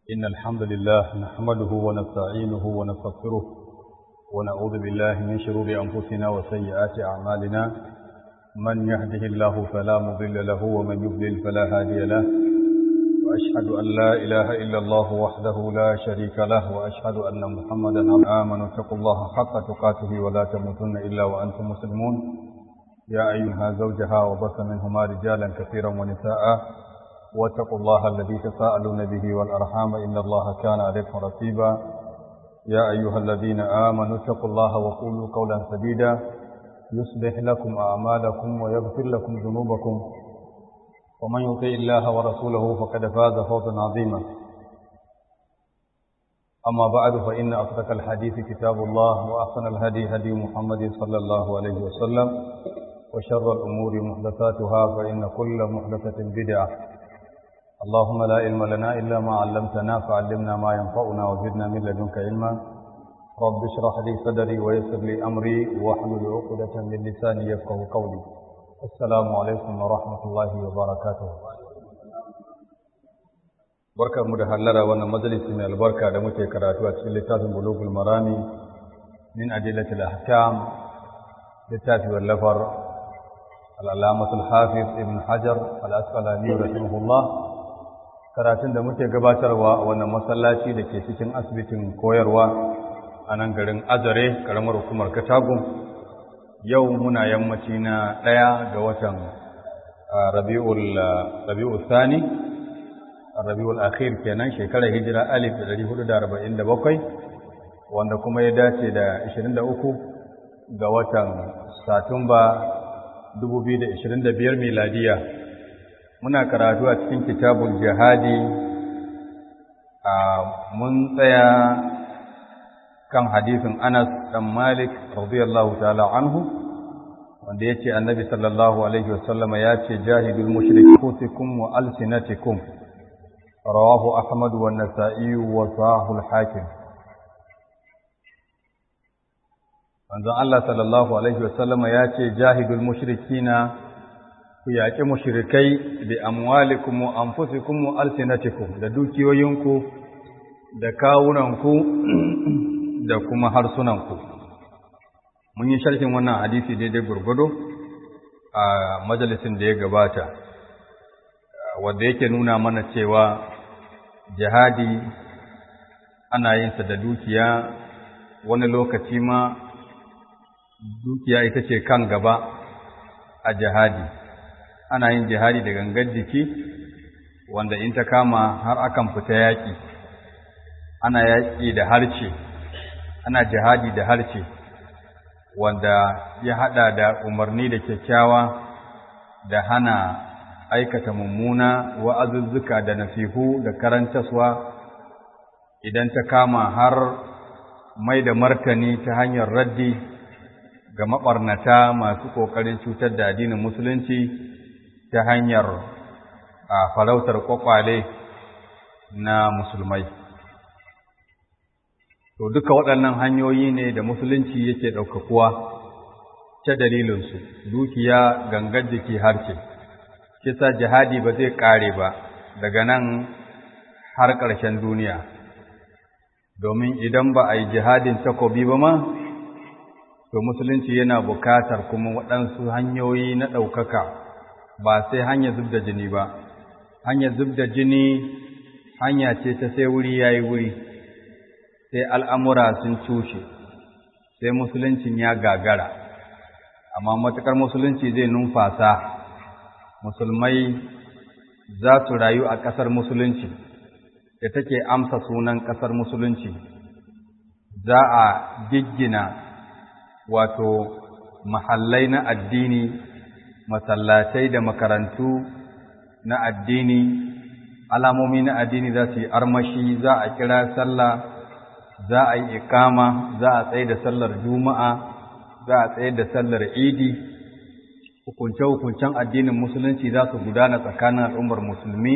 إن الحمد لله نحمده ونستعينه ونستغفره ونعوذ بالله من شرور أنفسنا وسيئات أعمالنا من يهده الله فلا مضل له ومن يضلل فلا هادي له وأشهد أن لا إله إلا الله وحده لا شريك له وأشهد أن محمدا آمنوا اتقوا الله حق تقاته ولا تموتن إلا وأنتم مسلمون يا أيها زوجها وبث منهما رجالا كثيرا ونساء واتقوا الله الذي تساءلون به والأرحام إن الله كان عليكم رقيبا يا أيها الذين آمنوا اتقوا الله وقولوا قولا سديدا يصلح لكم أعمالكم ويغفر لكم ذنوبكم ومن يطع الله ورسوله فقد فاز فوزا عظيما أما بعد فإن أصدق الحديث كتاب الله وأحسن الهدي هدي محمد صلى الله عليه وسلم وشر الأمور محدثاتها فإن كل محدثة بدعة اللهم لا علم لنا إلا ما علمتنا فعلمنا ما ينفعنا وزدنا من لدنك علما رب اشرح لي صدري ويسر لي أمري واحلل عقدة من لساني يفقه قولي السلام عليكم ورحمة الله وبركاته barkar mu da hallara wannan majalisi mai albarka da muke karatu a cikin littafin bulugul marami min adillatil ahkam littafi wallafar al-allamatul hafiz ibn hajar al-asqalani rahimahullah karatun da muke gabatarwa a wannan masallaci da ke cikin asibitin koyarwa a nan garin azare karamar hukumar katagun yau muna yammaci na ɗaya ga watan rabi'ul sani rabi'ul akhir kenan shekarar hijira alif da ɗari hudu da arba'in da bakwai wanda kuma ya dace da ashirin da uku ga watan satumba dubu biyu da ashirin da biyar miladiya muna karatu a cikin kitabul jihadi a mun tsaya kan hadisin Anas dan Malik radiyallahu ta'ala anhu wanda yace Annabi sallallahu alaihi wasallama yace jahidul mushrikukum wa alsinatikum rawahu Ahmad wa Nasa'i wa Sahih al-Hakim Manzon Allah sallallahu alaihi wasallama yace jahidul mushrikina ku yaƙi mushrikai bi amwalikum wa anfusikum wa alsinatikum da dukiyoyinku da kawunanku da kuma harsunanku mun yi sharhin wannan hadisi daidai gurgudu a majalisin da ya gabata wanda yake nuna mana cewa jihadi ana yin sa da dukiya wani lokaci ma dukiya ita ce kan gaba a jihadi ana yin jihadi da gangar jiki wanda in ta kama har akan fita yaƙi ana yaƙi da harce ana jihadi da harce wanda ya haɗa da umarni da kyakkyawa da hana aikata mummuna wa'azuzzuka da nasihu da karantaswa idan ta kama har mai da martani ta hanyar raddi ga maɓarnata masu ƙoƙarin cutar da addinin musulunci ta hanyar a farautar kwakwale na musulmai. To duka waɗannan hanyoyi ne da musulunci yake ɗaukakuwa ta dalilinsu, dukiya gangar jiki harce, kisa jihadi ba zai ƙare ba daga nan har ƙarshen duniya, domin idan ba a yi jihadin takobi ba ma, to musulunci yana bukatar kuma waɗansu hanyoyi na ɗaukaka. ba sai hanya zub da jini ba hanya zub da jini hanya ce ta sai wuri ya yi wuri sai al'amura sun cushe sai musuluncin ya gagara amma matuƙar musulunci zai numfasa musulmai za su rayu a ƙasar musulunci da take amsa sunan ƙasar musulunci za a giggina wato mahallai na addini masallatai da makarantu na addini alamomi na addini za su yi armashi za a kira sallah za a yi ikama za a tsaye da sallar juma'a za a tsaye da sallar idi hukunce-hukuncen addinin musulunci za su gudana tsakanin al'ummar musulmi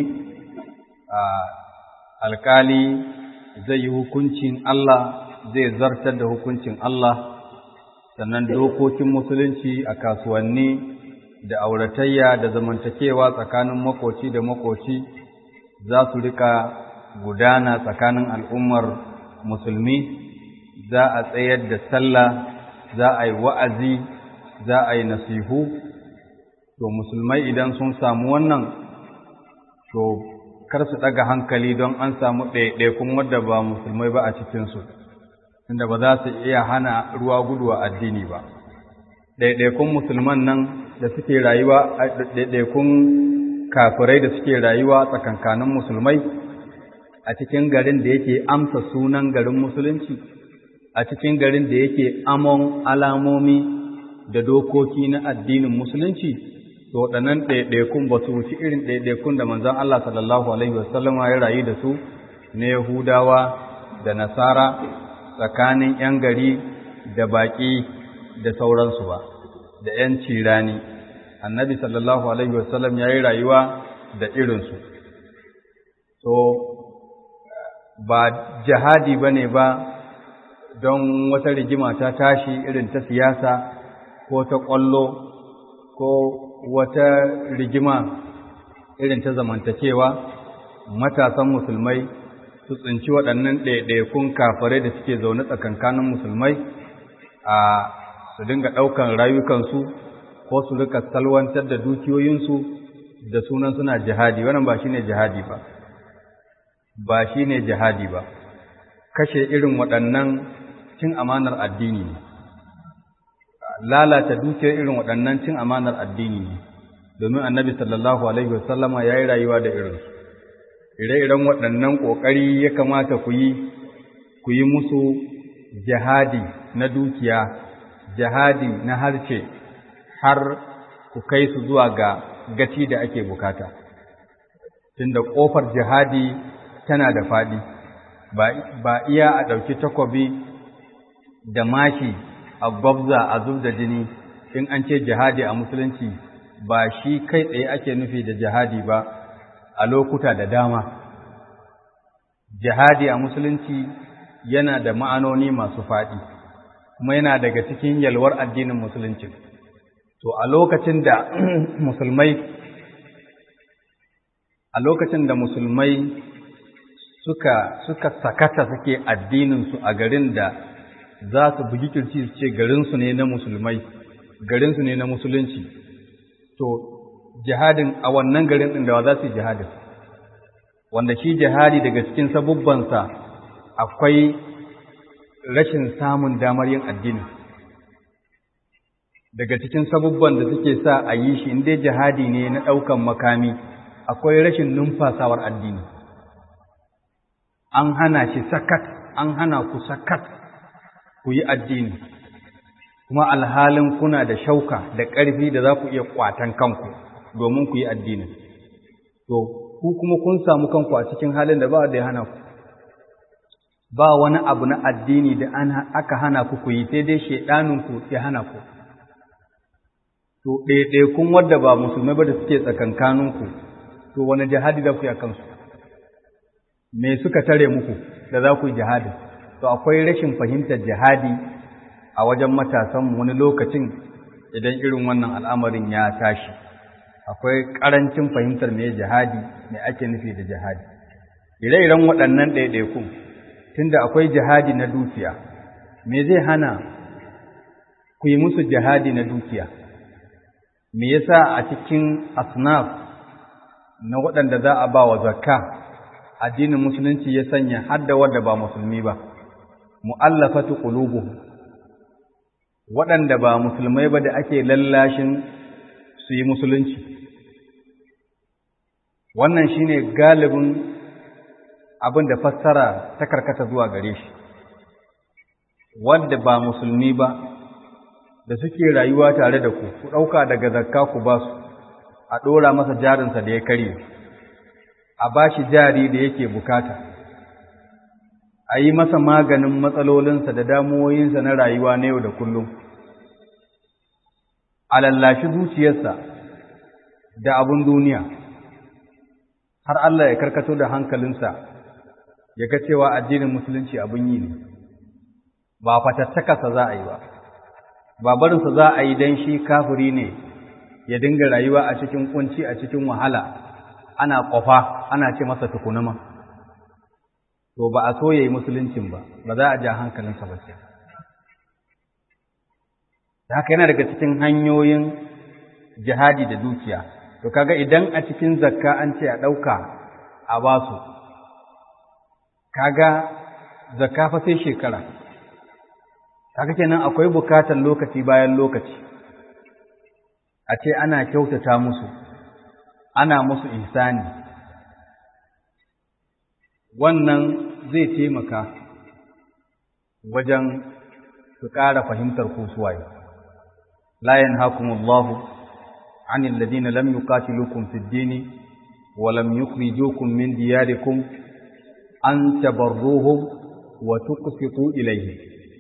alkali zai yi hukuncin Allah zai zartar da hukuncin Allah sannan dokokin musulunci a kasuwanni da auratayya da zamantakewa tsakanin makoci da makoci za su rika gudana tsakanin al'ummar musulmi za a tsayar da sallah za a yi wa'azi za a yi nasihu to musulmai idan sun samu wannan to kar su ɗaga hankali don an samu ɗaiɗaikun wadda ba musulmai ba a cikinsu inda ba za su iya hana ruwa gudu a addini ba ɗaiɗaikun musulman nan da suke rayuwa ɗaiɗaikun kafirai da suke rayuwa tsakankanin musulmai a cikin garin da yake amsa sunan garin musulunci a cikin garin da yake amon alamomi da dokoki na addinin musulunci to waɗannan ɗaiɗaikun ba su wuci irin ɗaiɗaikun da manzon Allah sallallahu alaihi wasallam ya rayu da su na Yahudawa da Nasara tsakanin ‘yan gari da baƙi da sauransu ba da ‘yan cirani annabi sallallahu alaihi wasallam ya yi rayuwa da irinsu so ba jihadi ba ne ba don wata rigima ta tashi irin ta siyasa ko ta ƙwallo ko wata rigima irin ta zamantakewa matasan musulmai su tsinci waɗannan ɗaiɗaikun kafarai da suke zaune tsakankanin musulmai a su dinga ɗaukan rayukansu ko su rika salwantar da dukiyoyinsu da sunan suna jihadi wannan ba shine jihadi ba ba shine jihadi ba kashe irin waɗannan cin amanar addini ne lalata dukiyar irin waɗannan cin amanar addini ne domin annabi sallallahu alaihi wasallama ya yi rayuwa da irinsu ire-iren waɗannan ƙoƙari ya kamata ku yi ku yi musu jihadi na dukiya jihadi na harshe har ku kai su zuwa ga gaci da ake bukata tunda ƙofar jihadi tana da faɗi ba iya a ɗauki takobi da mashi a gwabza a zub da jini in an ce jihadi a musulunci ba shi kai tsaye ake nufi da jihadi ba a lokuta da dama jihadi a musulunci yana da ma'anoni masu faɗi kuma yana daga cikin yalwar addinin musulunci to a lokacin da musulmai a lokacin da musulmai suka suka sakata suke addininsu a garin da za su bugi kirci su ce garinsu ne na musulmai garinsu ne na musulunci to jihadin a wannan garin ɗin da za su yi jihadin wanda shi jihadi daga cikin sabubbansa akwai rashin samun damar yin addini daga cikin sabubban da suke sa a yi shi inda jihadi ne na ɗaukan makami akwai rashin numfasawar addini an hana shi sakat an hana ku sakat ku yi addini kuma alhalin kuna da shauka da ƙarfi da za ku iya ƙwatan kanku domin ku yi addinin to ku kuma kun samu kanku a cikin halin da ba da ya hana ku ba wani abu na addini da aka hana ku ku yi sai dai shaidaninku ya hana ku to ɗaiɗaikun wadda ba musulmai ba da suke tsakankaninku to wani jihadi za ku yi a kansu me suka tare muku da za ku yi jihadi to akwai rashin fahimtar jihadi a wajen matasan wani lokacin idan irin wannan al'amarin ya tashi akwai ƙarancin fahimtar me jihadi me ake nufi da jihadi ire-iren waɗannan ɗaiɗaikun tunda akwai jihadi na dukiya me zai hana ku yi musu jihadi na dukiya me yasa a cikin asnaf na waɗanda za a ba wa zakka addinin musulunci ya sanya hadda wadda ba musulmi ba mu'allafatu qulubuhum waɗanda ba musulmai ba da ake lallashin su yi musulunci wannan shine galibin abin da fassara ta karkata zuwa gare shi wanda ba musulmi ba da suke rayuwa tare da ku ku ɗauka daga zakka ku ba su a ɗora masa jarinsa da ya karye a ba shi jari da yake bukata a yi masa maganin matsalolinsa da damuwoyinsa na rayuwa na yau da kullum a lallashi zuciyarsa da abin duniya har Allah ya karkato da hankalinsa ya ga cewa addinin musulunci abin yi ne ba fatattakarsa za a yi ba ba barinsa za a yi don shi kafiri ne ya dinga rayuwa a cikin kunci a cikin wahala ana ƙwafa ana ce masa tukunuma to ba a so yayi musuluncin ba ba za a ja hankalinsa ba sai haka yana daga cikin hanyoyin jihadi da dukiya to kaga idan a cikin zakka an ce a ɗauka a basu kaga zakka fa sai shekara kaga kenan akwai bukatar lokaci bayan lokaci a ce ana kyautata musu ana musu ihsani wannan zai taimaka wajen su ƙara fahimtar kusuwaye la yanhakumullahu anil ladina lam yuqatilukum fid dini wa lam yukhrijukum min diyarikum an tabarruhum wa tuqsitu ilayhim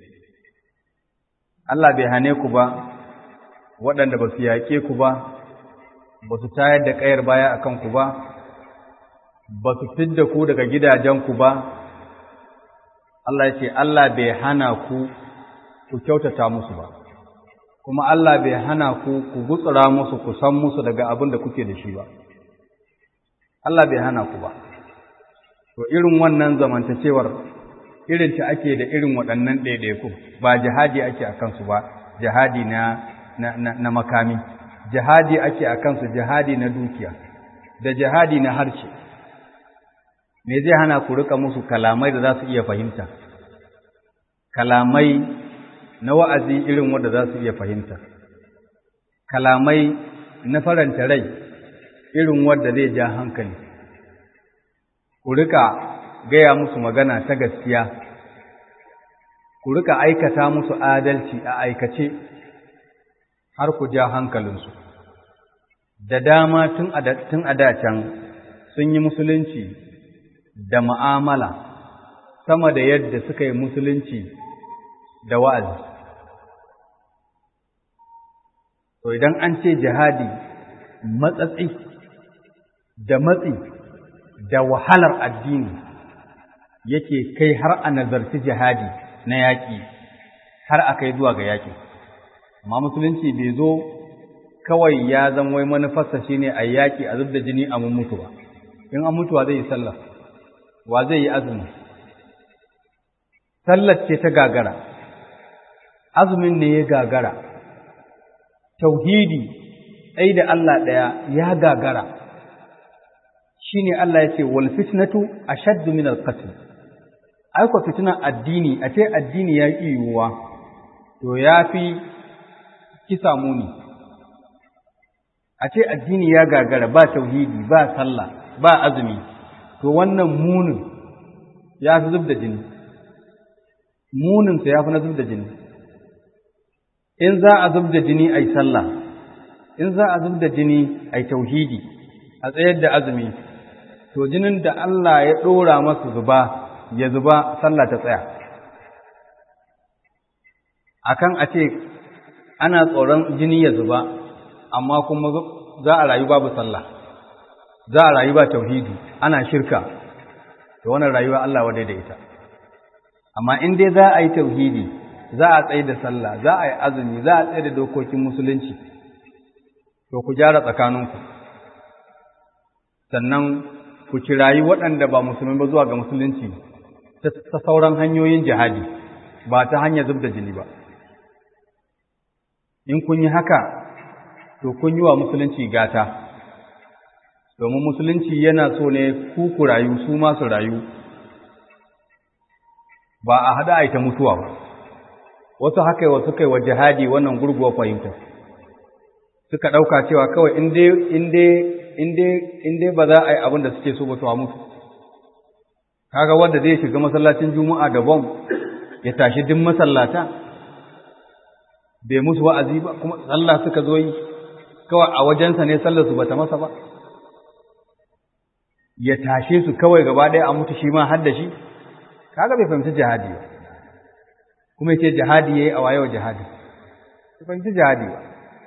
Allah bai hane ku ba waɗanda ba su yaƙe ku ba ba su tayar da ƙayar baya a kanku ba ba su fidda ku daga gidajenku ba Allah ya ce Allah bai hana ku ku kyautata musu ba kuma Allah bai hana ku ku gutsura musu ku san musu daga abin da kuke da shi ba Allah bai hana ku ba to irin wannan zamantakewar irin ta ake da irin waɗannan ɗaiɗaiku ba jihadi ake a kansu ba jihadi na, na, na, na makami jihadi ake a kansu jihadi na dukiya da jihadi na harshe me zai hana ku rika musu kalamai da za su iya fahimta kalamai na wa'azi irin wanda za su iya fahimta kalamai na faranta rai irin wanda zai ja hankali ku rika gaya musu magana ta gaskiya ku rika aikata musu adalci a aikace har ku ja hankalinsu da dama tun a can sun yi musulunci da ma'amala sama da yadda suka yi musulunci da wa'azi to idan an ce jihadi matsatsi da matsi da wahalar addini yake kai har a nazarci jihadi na yaƙi har a kai zuwa ga yaƙi amma musulunci bai zo kawai ya zan wai manufarsa shine a yaƙi a zubda jini a mun mutu ba in an mutuwa zai yi sallah wa zai yi azumi sallar ce ta gagara azumin ne ya gagara tauhidi ɗai da Allah ɗaya ya gagara shine Allah ya ce wal fitnatu ashaddu min al qatl ai ko fitnan addini a ce addini ya ƙi yiwuwa to ya fi kisa muni a ce addini ya gagara ba tauhidi ba sallah ba azumi to wannan munin ya fi zub da jini muninsa ya fi na zub da jini in za a zub da jini a yi sallah in za a zub da jini a yi tauhidi a tsayar da azumi to jinin da Allah ya ɗora masa zuba ya zuba sallah ta tsaya akan a ce ana tsoron jini ya zuba amma kuma za a rayu babu sallah za a rayu ba tauhidi ana shirka to wannan rayuwa Allah wadai da ita amma in dai za a yi tauhidi za a tsaye da sallah za a yi azumi za a tsaye da dokokin musulunci to ku gyara tsakaninku sannan ku kirayi waɗanda ba musulmi ba zuwa ga musulunci ta sauran hanyoyin jihadi ba ta hanyar zub da jini ba in kun yi haka to kun yi wa musulunci gata domin musulunci yana so ne ku ku rayu su ma su rayu ba a haɗa aita mutuwa ba wasu haka wa suka yi wa jihadi wannan gurguwa fahimta suka ɗauka cewa kawai in dai ba za a yi abin da suke so ba to a mutu kaga wanda zai shiga masallacin juma'a da bom ya tashi duk masallata bai musu wa'azi ba kuma sallah suka zo yi kawai a wajensa ne sallar su bata masa ba ya tashe su kawai gaba ɗaya a mutu shi ma har da shi kaga bai fahimci jihadi ba kuma yace jihadi yayi a wayewa jihadi bai fahimci jihadi ba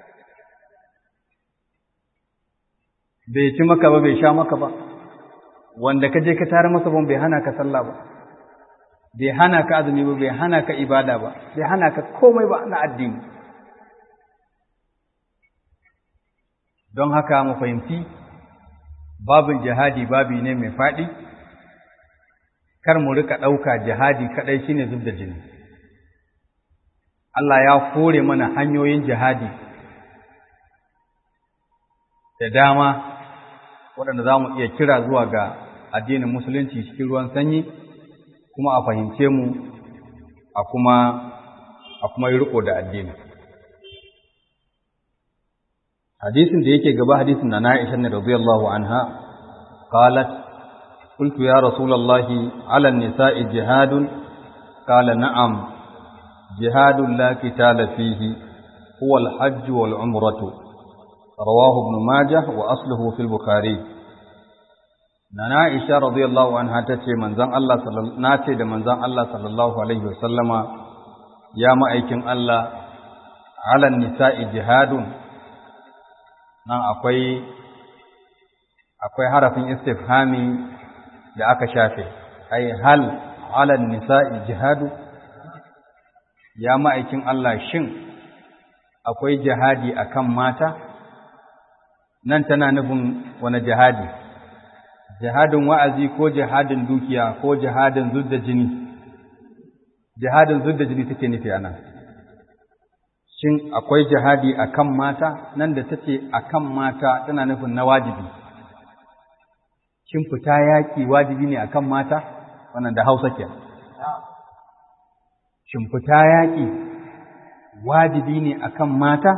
bai ci maka ba bai sha maka ba wanda ka je ka tare masa ban bai hana ka sallah ba bai hana ka azumi ba bai hana ka ibada ba bai hana ka komai ba na addini don haka mu fahimci babin jihadi babi ne mai faɗi kar mu rika ɗauka jihadi kaɗai shine zub da jini Allah ya kore mana hanyoyin jihadi da dama waɗanda za mu iya kira zuwa ga addinin musulunci cikin ruwan sanyi kuma a fahimce mu a kuma a kuma yi riko da addini hadisin da yake gaba hadisin na Aisha ne radiyallahu anha qalat qultu ya rasulullahi ala nisa'i jihadun qala na'am jihadun la qitala fihi huwa al-hajj wal umratu rawahu ibn majah wa asluhu fil bukhari nana Aisha radiyallahu anha tace manzon Allah sallallahu nace da manzon Allah sallallahu alaihi wasallama ya ma'aikin Allah ala nisa'i jihadun nan akwai akwai harafin istifhami da aka shafe ai hal ala nisa'i jihadu ya ma'aikin Allah shin akwai jihadi akan mata nan tana nufin wani jihadi jihadin wa'azi ko jihadin dukiya ko jihadin zudda jini jihadin zudda jini take nufi anan shin akwai jihadi akan mata nan da tace akan mata tana nufin na wajibi shin fita yaki wajibi ne akan mata wannan da Hausa ke shin fita yaki wajibi ne akan mata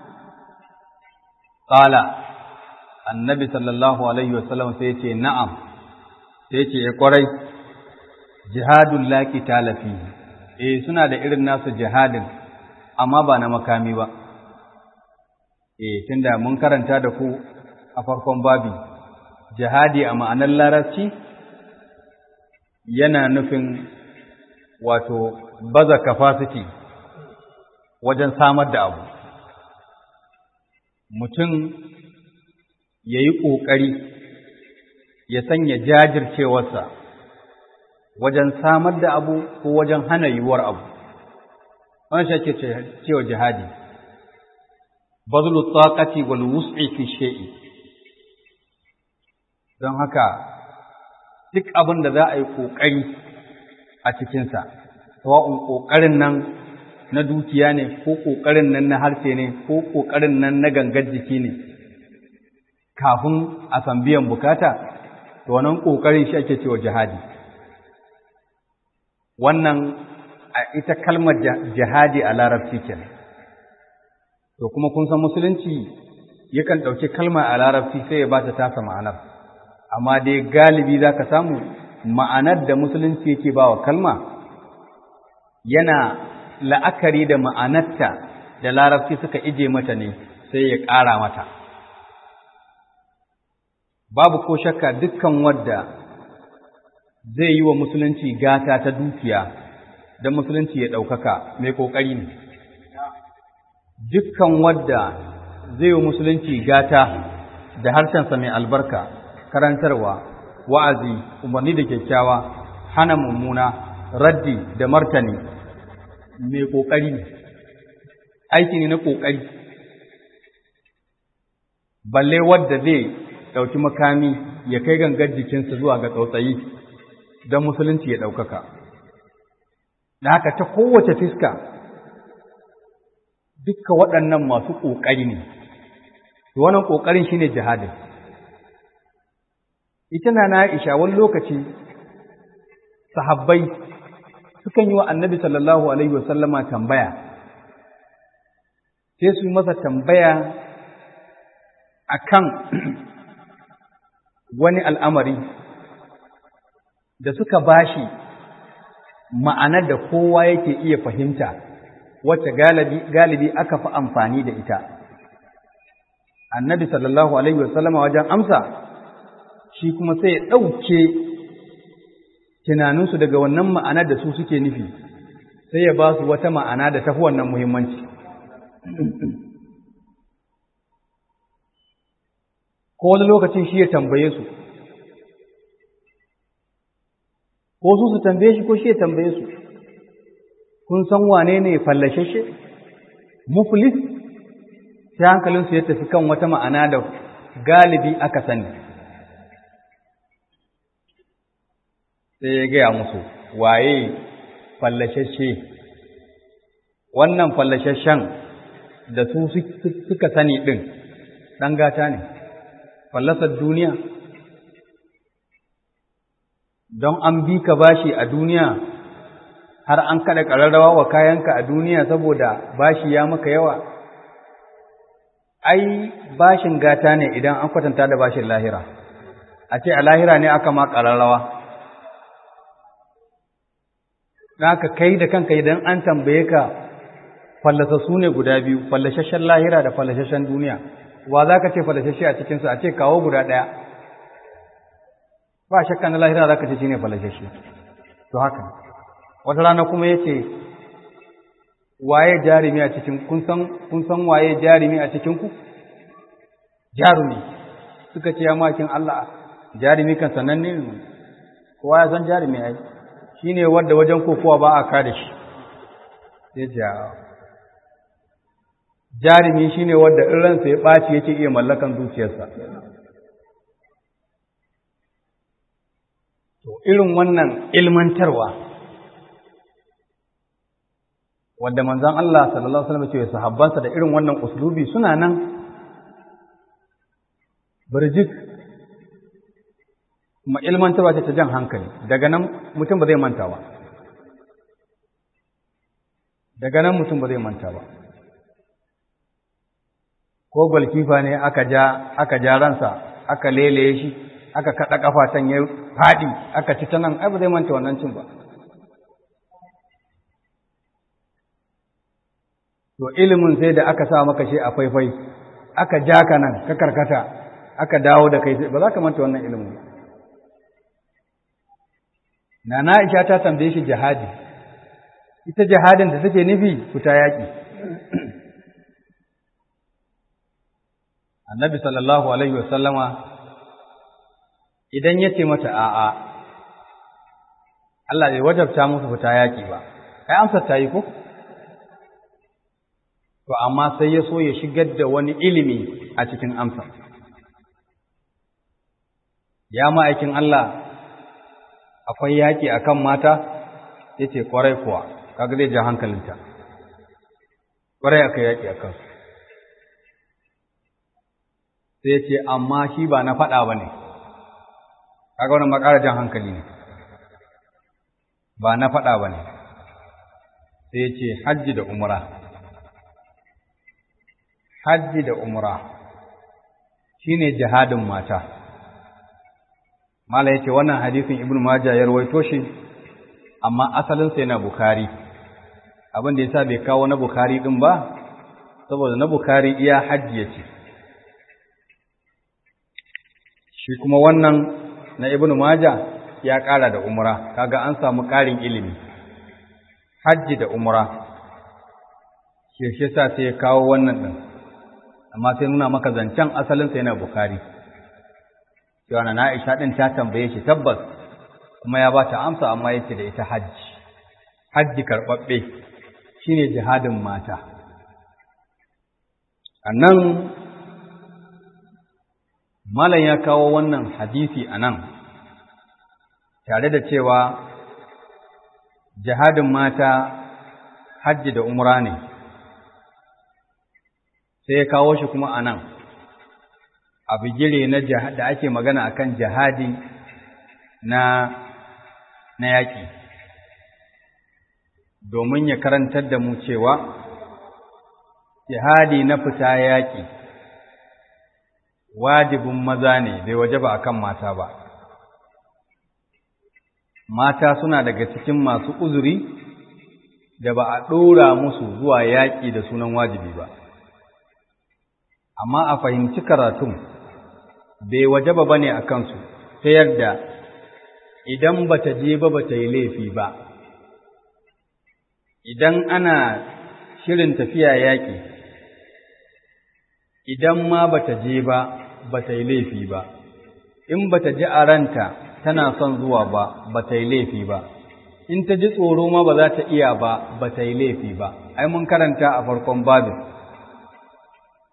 qala annabi sallallahu alaihi wasallam sai ce na'am sai ce ya kwarai jihadul laki talafi eh suna da irin nasu jihadin amma ba na makami ba eh tunda mun karanta da ku a farkon babi jihadi a ma'anar larabci yana nufin wato baza capacity wajen samar da abu mutum ya yi ƙoƙari ya sanya jajircewarsa wajen samar da abu ko wajen hana yiwuwar abu wani shi ake cewa jihadi bazlu taqati wal wus'i fi shay'i don haka duk abin da za a yi ƙoƙari a cikinsa sawa'un ƙoƙarin nan na dukiya ne ko ƙoƙarin nan na harshe ne ko ƙoƙarin nan na gangar jiki ne kafin a san biyan bukata to wannan ƙoƙarin shi ake cewa jihadi wannan a ita kalmar jihadi a larabci kenan to kuma kun san musulunci yakan ɗauki kalma a larabci sai ya ba ta tasa ma'anar amma dai galibi za ka samu ma'anar da musulunci yake ba wa kalma yana la'akari da ma'anarta da larabci suka ije mata ne sai ya ƙara mata babu ko shakka dukkan wadda zai yi wa musulunci gata ta dukiya don musulunci ya ɗaukaka mai ƙoƙari ne dukkan wadda zai yi musulunci gata da harshensa mai albarka karantarwa wa'azi umarni da kyakkyawa hana mummuna raddi da martani mai ƙoƙari ne aiki ne na ƙoƙari balle wadda zai ɗauki makami ya kai gangar jikinsa zuwa ga tsautsayi don musulunci ya ɗaukaka da haka ta kowace fiska dukka waɗannan masu ƙoƙari ne wannan ƙoƙarin shine jihadin ita na na Aisha wani lokaci sahabbai sukan yi wa annabi sallallahu alaihi wasallama tambaya sai su masa tambaya akan wani al'amari da suka bashi ma'anar da kowa yake iya fahimta wacce galibi aka fi amfani da ita annabi sallallahu alaihi wasallama wajen amsa shi kuma sai ya ɗauke tunaninsu daga wannan ma'anar da su suke nufi sai ya ba su wata ma'ana da tafi wannan muhimmanci ko wani lokacin shi ya tambaye su ko su su tambaye shi ko shi ya tambaye su kun san wane ne fallashashe muflis sai hankalinsu ya tafi kan wata ma'ana da galibi aka sani sai ya gaya musu waye fallashashe wannan fallashashen da su suka sani ɗin ɗan gata ne fallasar duniya don an bi ka bashi a duniya har an kada ƙararrawa wa kayanka a duniya saboda bashi ya maka yawa ai bashin gata ne idan an kwatanta da bashin lahira a ce a lahira ne aka ma ƙararrawa ka kai da kanka idan an tambaye ka fallasa su ne guda biyu fallashashen lahira da fallashashen duniya wa za ka ce fallashashe a cikinsu a ce kawo guda ɗaya ba shakka na lahira za ka ce shi ne fallashashe to haka wata rana kuma ya ce waye jarumi a cikin kun san waye jarumi a cikinku jarumi suka ce ya makin Allah jarumi kan sananne ne kowa ya san jarumi ai shi ne wadda wajen kokowa ba a kada shi sai ja jarumi shi ne wadda in ransa ya ɓaci yake iya mallakan zuciyarsa to irin wannan ilmantarwa wadda manzon Allah sallallahu alaihi wasallam ce sahabbansa da irin wannan uslubi suna nan birjik kuma ilmantarwa ce ta jan hankali daga nan mutum ba zai manta ba daga nan mutum ba zai manta ba ko gwalkifa ne aka ja aka ja ransa aka leleye shi aka kada kafatan ya fadi aka ci ta nan ai ba zai manta wannan cin ba to ilimin sai da aka sa maka shi a faifai aka ja ka nan ka karkata aka dawo da kai ba za ka manta wannan ilimin ba Nana Aisha ta tambaye shi jihadi, ita jihadin da take nufi fita yaƙi. Annabi sallallahu Alaihi wasallama idan ya ce mata a'a, Allah bai wajabta musu fita yaƙi ba, kai amsar ta yi ko? To, amma sai ya so ya shigar da wani ilimi a cikin amsar. Ya ma'aikin Allah akwai yaƙi a kan mata ya ce ƙwarai kuwa kaga zai ja hankalinta ƙwarai aka yaƙi a kansu sai ya ce amma shi ba na faɗa ba ne kaga wani makara jan hankali ne ba na faɗa ba ne sai ya ce hajji da umra hajji da umra shine jihadin mata Mala yake wannan hadisin Ibn Majah ya rawaito shi amma asalin sa yana Bukhari. Abin da yasa bai kawo na Bukhari din ba saboda na Bukhari iya hajji yace. Shi kuma wannan na Ibn Majah ya ƙara da umra, kaga an samu ƙarin ilimi. Hajji da umra. Shi shi sa sai ya kawo wannan din. Amma sai nuna maka zancen asalin sa yana Bukhari. cewa na Aisha din ta tambaye shi tabbas kuma ya ba ta amsa amma yace da ita hajji hajji karbabbe shine jihadin mata annan malam ya kawo wannan hadisi anan tare da cewa jihadin mata hajji da umra ne sai ya kawo shi kuma anan a bigire na da ake magana akan jihadi na na yaƙi domin ya karantar da mu cewa jihadi na fita yaƙi wajibin maza ne bai wajaba akan mata ba mata suna daga cikin masu uzuri da ba a ɗora musu zuwa yaƙi da sunan wajibi ba amma a fahimci karatun bai wajaba ba ne a kansu ta yadda idan ba ta je ba ba ta yi laifi ba idan ana shirin tafiya yaƙi idan ma ba ta je ba ba ta yi laifi ba in ba ta ji a ranta tana son zuwa ba ba ta yi laifi ba in ta ji tsoro ma ba za ta iya ba ba ta yi laifi ba ai mun karanta a farkon babin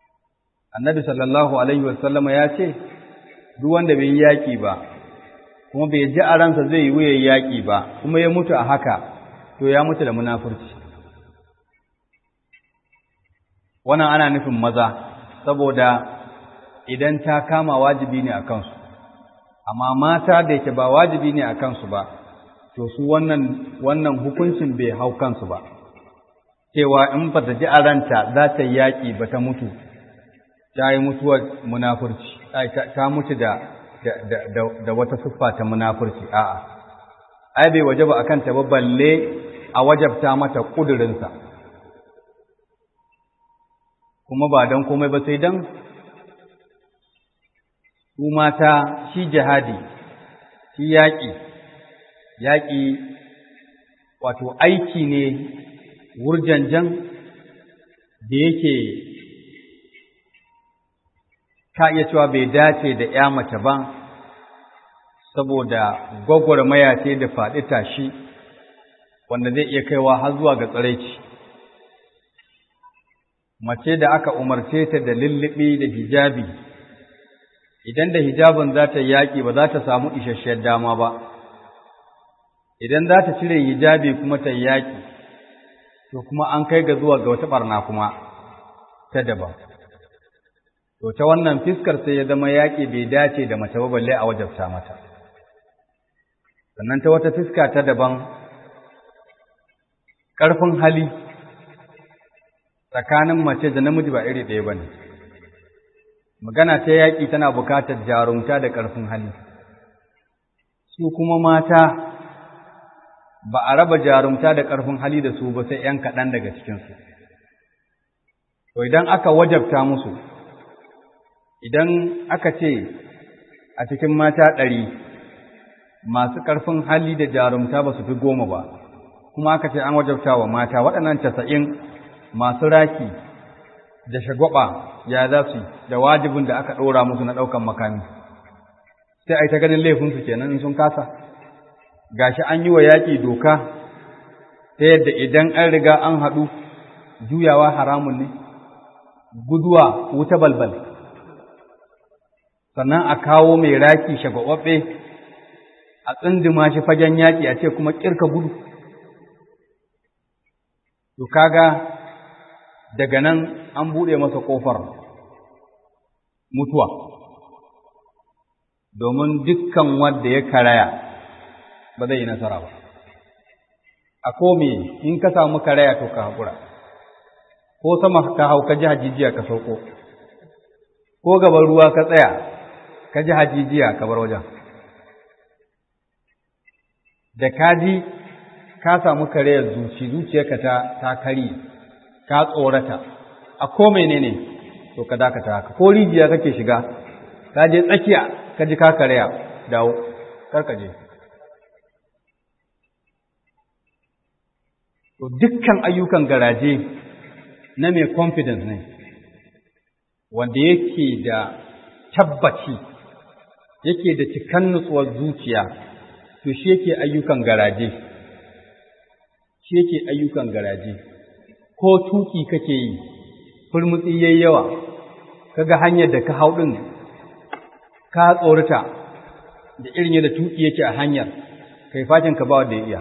annabi sallallahu alaihi wasallama ya ce duk wanda bai yi yaƙi ba kuma bai ji a ransa zai yi wuyan yaƙi ba kuma ya mutu a haka to ya mutu da munafurci wannan ana nufin maza saboda idan ta kama wajibi ne a kansu amma mata da yake ba wajibi ne a kansu ba to su wannan wannan hukuncin bai hau kansu ba cewa in ba ta ji a ranta za ta yaƙi ba ta mutu ta yi mutuwar munafurci ta mutu da da wata siffa ta munafurci a'a ai bai wajaba akan ta ba balle a wajabta mata kudurinsa kuma ba don komai ba sai don su mata shi jihadi shi yaƙi yaƙi wato aiki ne wurjanjan da yake ka iya cewa bai dace da ‘ya mace ba, saboda gwagwarmaya ce da faɗi tashi wanda zai iya kaiwa har zuwa ga tsaraici. Mace da aka umarce ta da lullubi da hijabi, idan da hijabin za ta yaƙi ba za ta samu isasshiyar dama ba, idan za ta cire hijabi kuma ta yaƙi, to kuma an kai ga zuwa ga wata ɓarna kuma ta daban. to ta wannan fiskar sai ya zama yaƙi bai dace da mace ba balle a wajabta mata sannan ta wata fiska ta daban ƙarfin hali tsakanin mace da namiji ba iri ɗaya ba ne magana ta yaƙi tana buƙatar jarumta da ƙarfin hali su kuma mata ba a raba jarumta da ƙarfin hali da su ba sai ‘yan kaɗan daga cikinsu to idan aka wajabta musu idan aka ce a cikin mata ɗari masu ƙarfin hali da jarumta ba su fi goma ba kuma aka ce an wajabta wa mata waɗannan casa'in masu raki da shagwaba ya za su da wajibin da aka ɗora musu na ɗaukan makami sai a yi ta ganin laifinsu kenan in sun kasa gashi an yi wa yaƙi doka ta yadda idan an riga an haɗu juyawa haramun ne guduwa wuta balbal sannan a kawo mai raki shagwababbe a tsindima shi fagen yaƙi a ce kuma ƙirka gudu to kaga daga nan an buɗe masa ƙofar mutuwa domin dukkan wanda ya karaya ba zai yi nasara ba a kome in ka samu karaya to ka haƙura ko sama ka hau ka ji hajijiya ka sauko ko gaban ruwa ka tsaya ka ji hajijiya ka bar wajen da ka ji ka samu karayar zuci zuciyarka ta ta kari ka tsorata a ko menene to ka dakata haka ko rijiya kake shiga ka je tsakiya ka ji ka karaya dawo kar ka je to dukkan ayyukan garaje na mai confidence ne wanda yake da tabbaci yake da cikan nutsuwar zuciya to shi yake ayyukan garaje shi yake ayyukan garaje ko tuki kake yi furmutsi yayi yawa kaga hanyar da ka hau din ka tsorata da irin yadda tuki yake a hanyar kai fashin ka ba wanda ya iya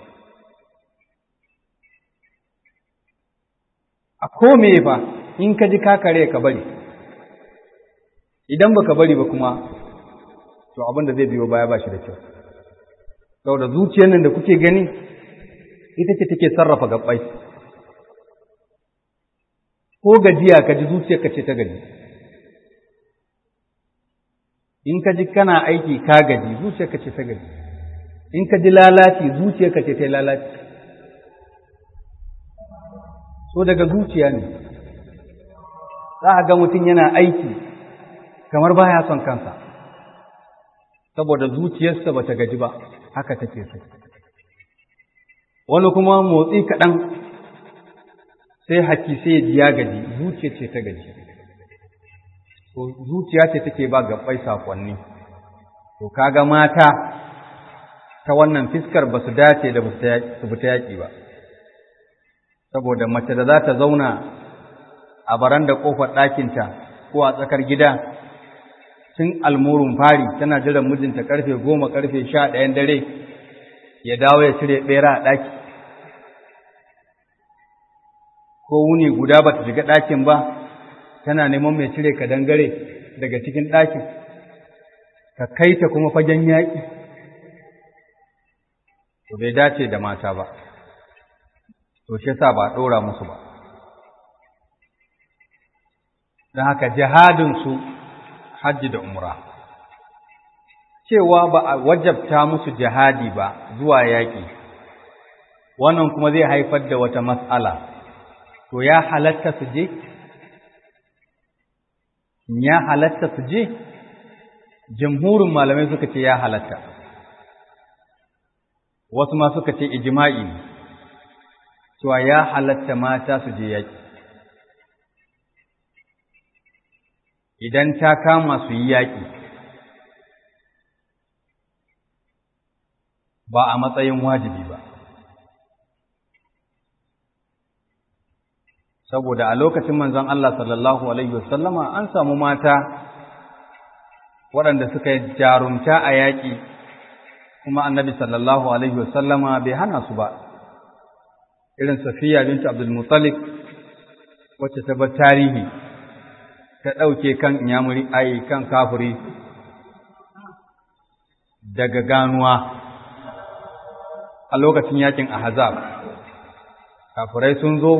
a kome fa in ka ji ka kare ka bari idan baka bari ba kuma to abin da zai biyo baya ba shi da kyau saboda zuciyar nan da kuke gani ita ce take sarrafa gabbai ko gajiya ka ji zuciyar ka ce ta gaji in ka ji kana aiki ka gaji zuciyar ka ce ta gaji in ka ji lalaci zuciyar ka ce ta lalaci so daga zuciya ne za a ga mutum yana aiki kamar baya son kansa saboda zuciyarsa ba ta gaji ba haka take so wani kuma motsi kaɗan sai haki sai ya ji ya gaji zuciya ce ta gaji to zuciya ce take ba gabbai sakonni to kaga mata ta wannan fiskar ba su dace da su fita yaƙi ba saboda mace da za ta zauna a baran da ƙofar ɗakinta ko a tsakar gida tun almurun fari tana jiran mijinta karfe goma karfe sha ɗayan dare ya dawo ya cire ɓera a ɗaki ko wuni guda ba ta shiga ɗakin ba tana neman mai cire ka dangare daga cikin ɗakin ka kai ta kuma fagen yaƙi to bai dace da mata ba to shi yasa ba ɗora musu ba don haka jihadinsu hajji da umra cewa ba a wajabta musu jihadi ba zuwa yaƙi wannan kuma zai haifar da wata matsala to ya halatta su je ya halatta su je jamhurin malamai suka ce ya halatta wasu ma suka ce ijma'i ne cewa ya halatta mata su je yaƙi idan ta kama su yi yaƙi ba a matsayin wajibi ba saboda a lokacin manzon Allah sallallahu alaihi wasallama an samu mata waɗanda suka yi jarumta a yaƙi kuma annabi sallallahu alaihi wasallama bai hana su ba irin safiya bintu abdul muttalib wacce ta bar tarihi ta ɗauke kan inyamuri ai kan kafuri daga ganuwa a lokacin yakin ahzab kafurai sun zo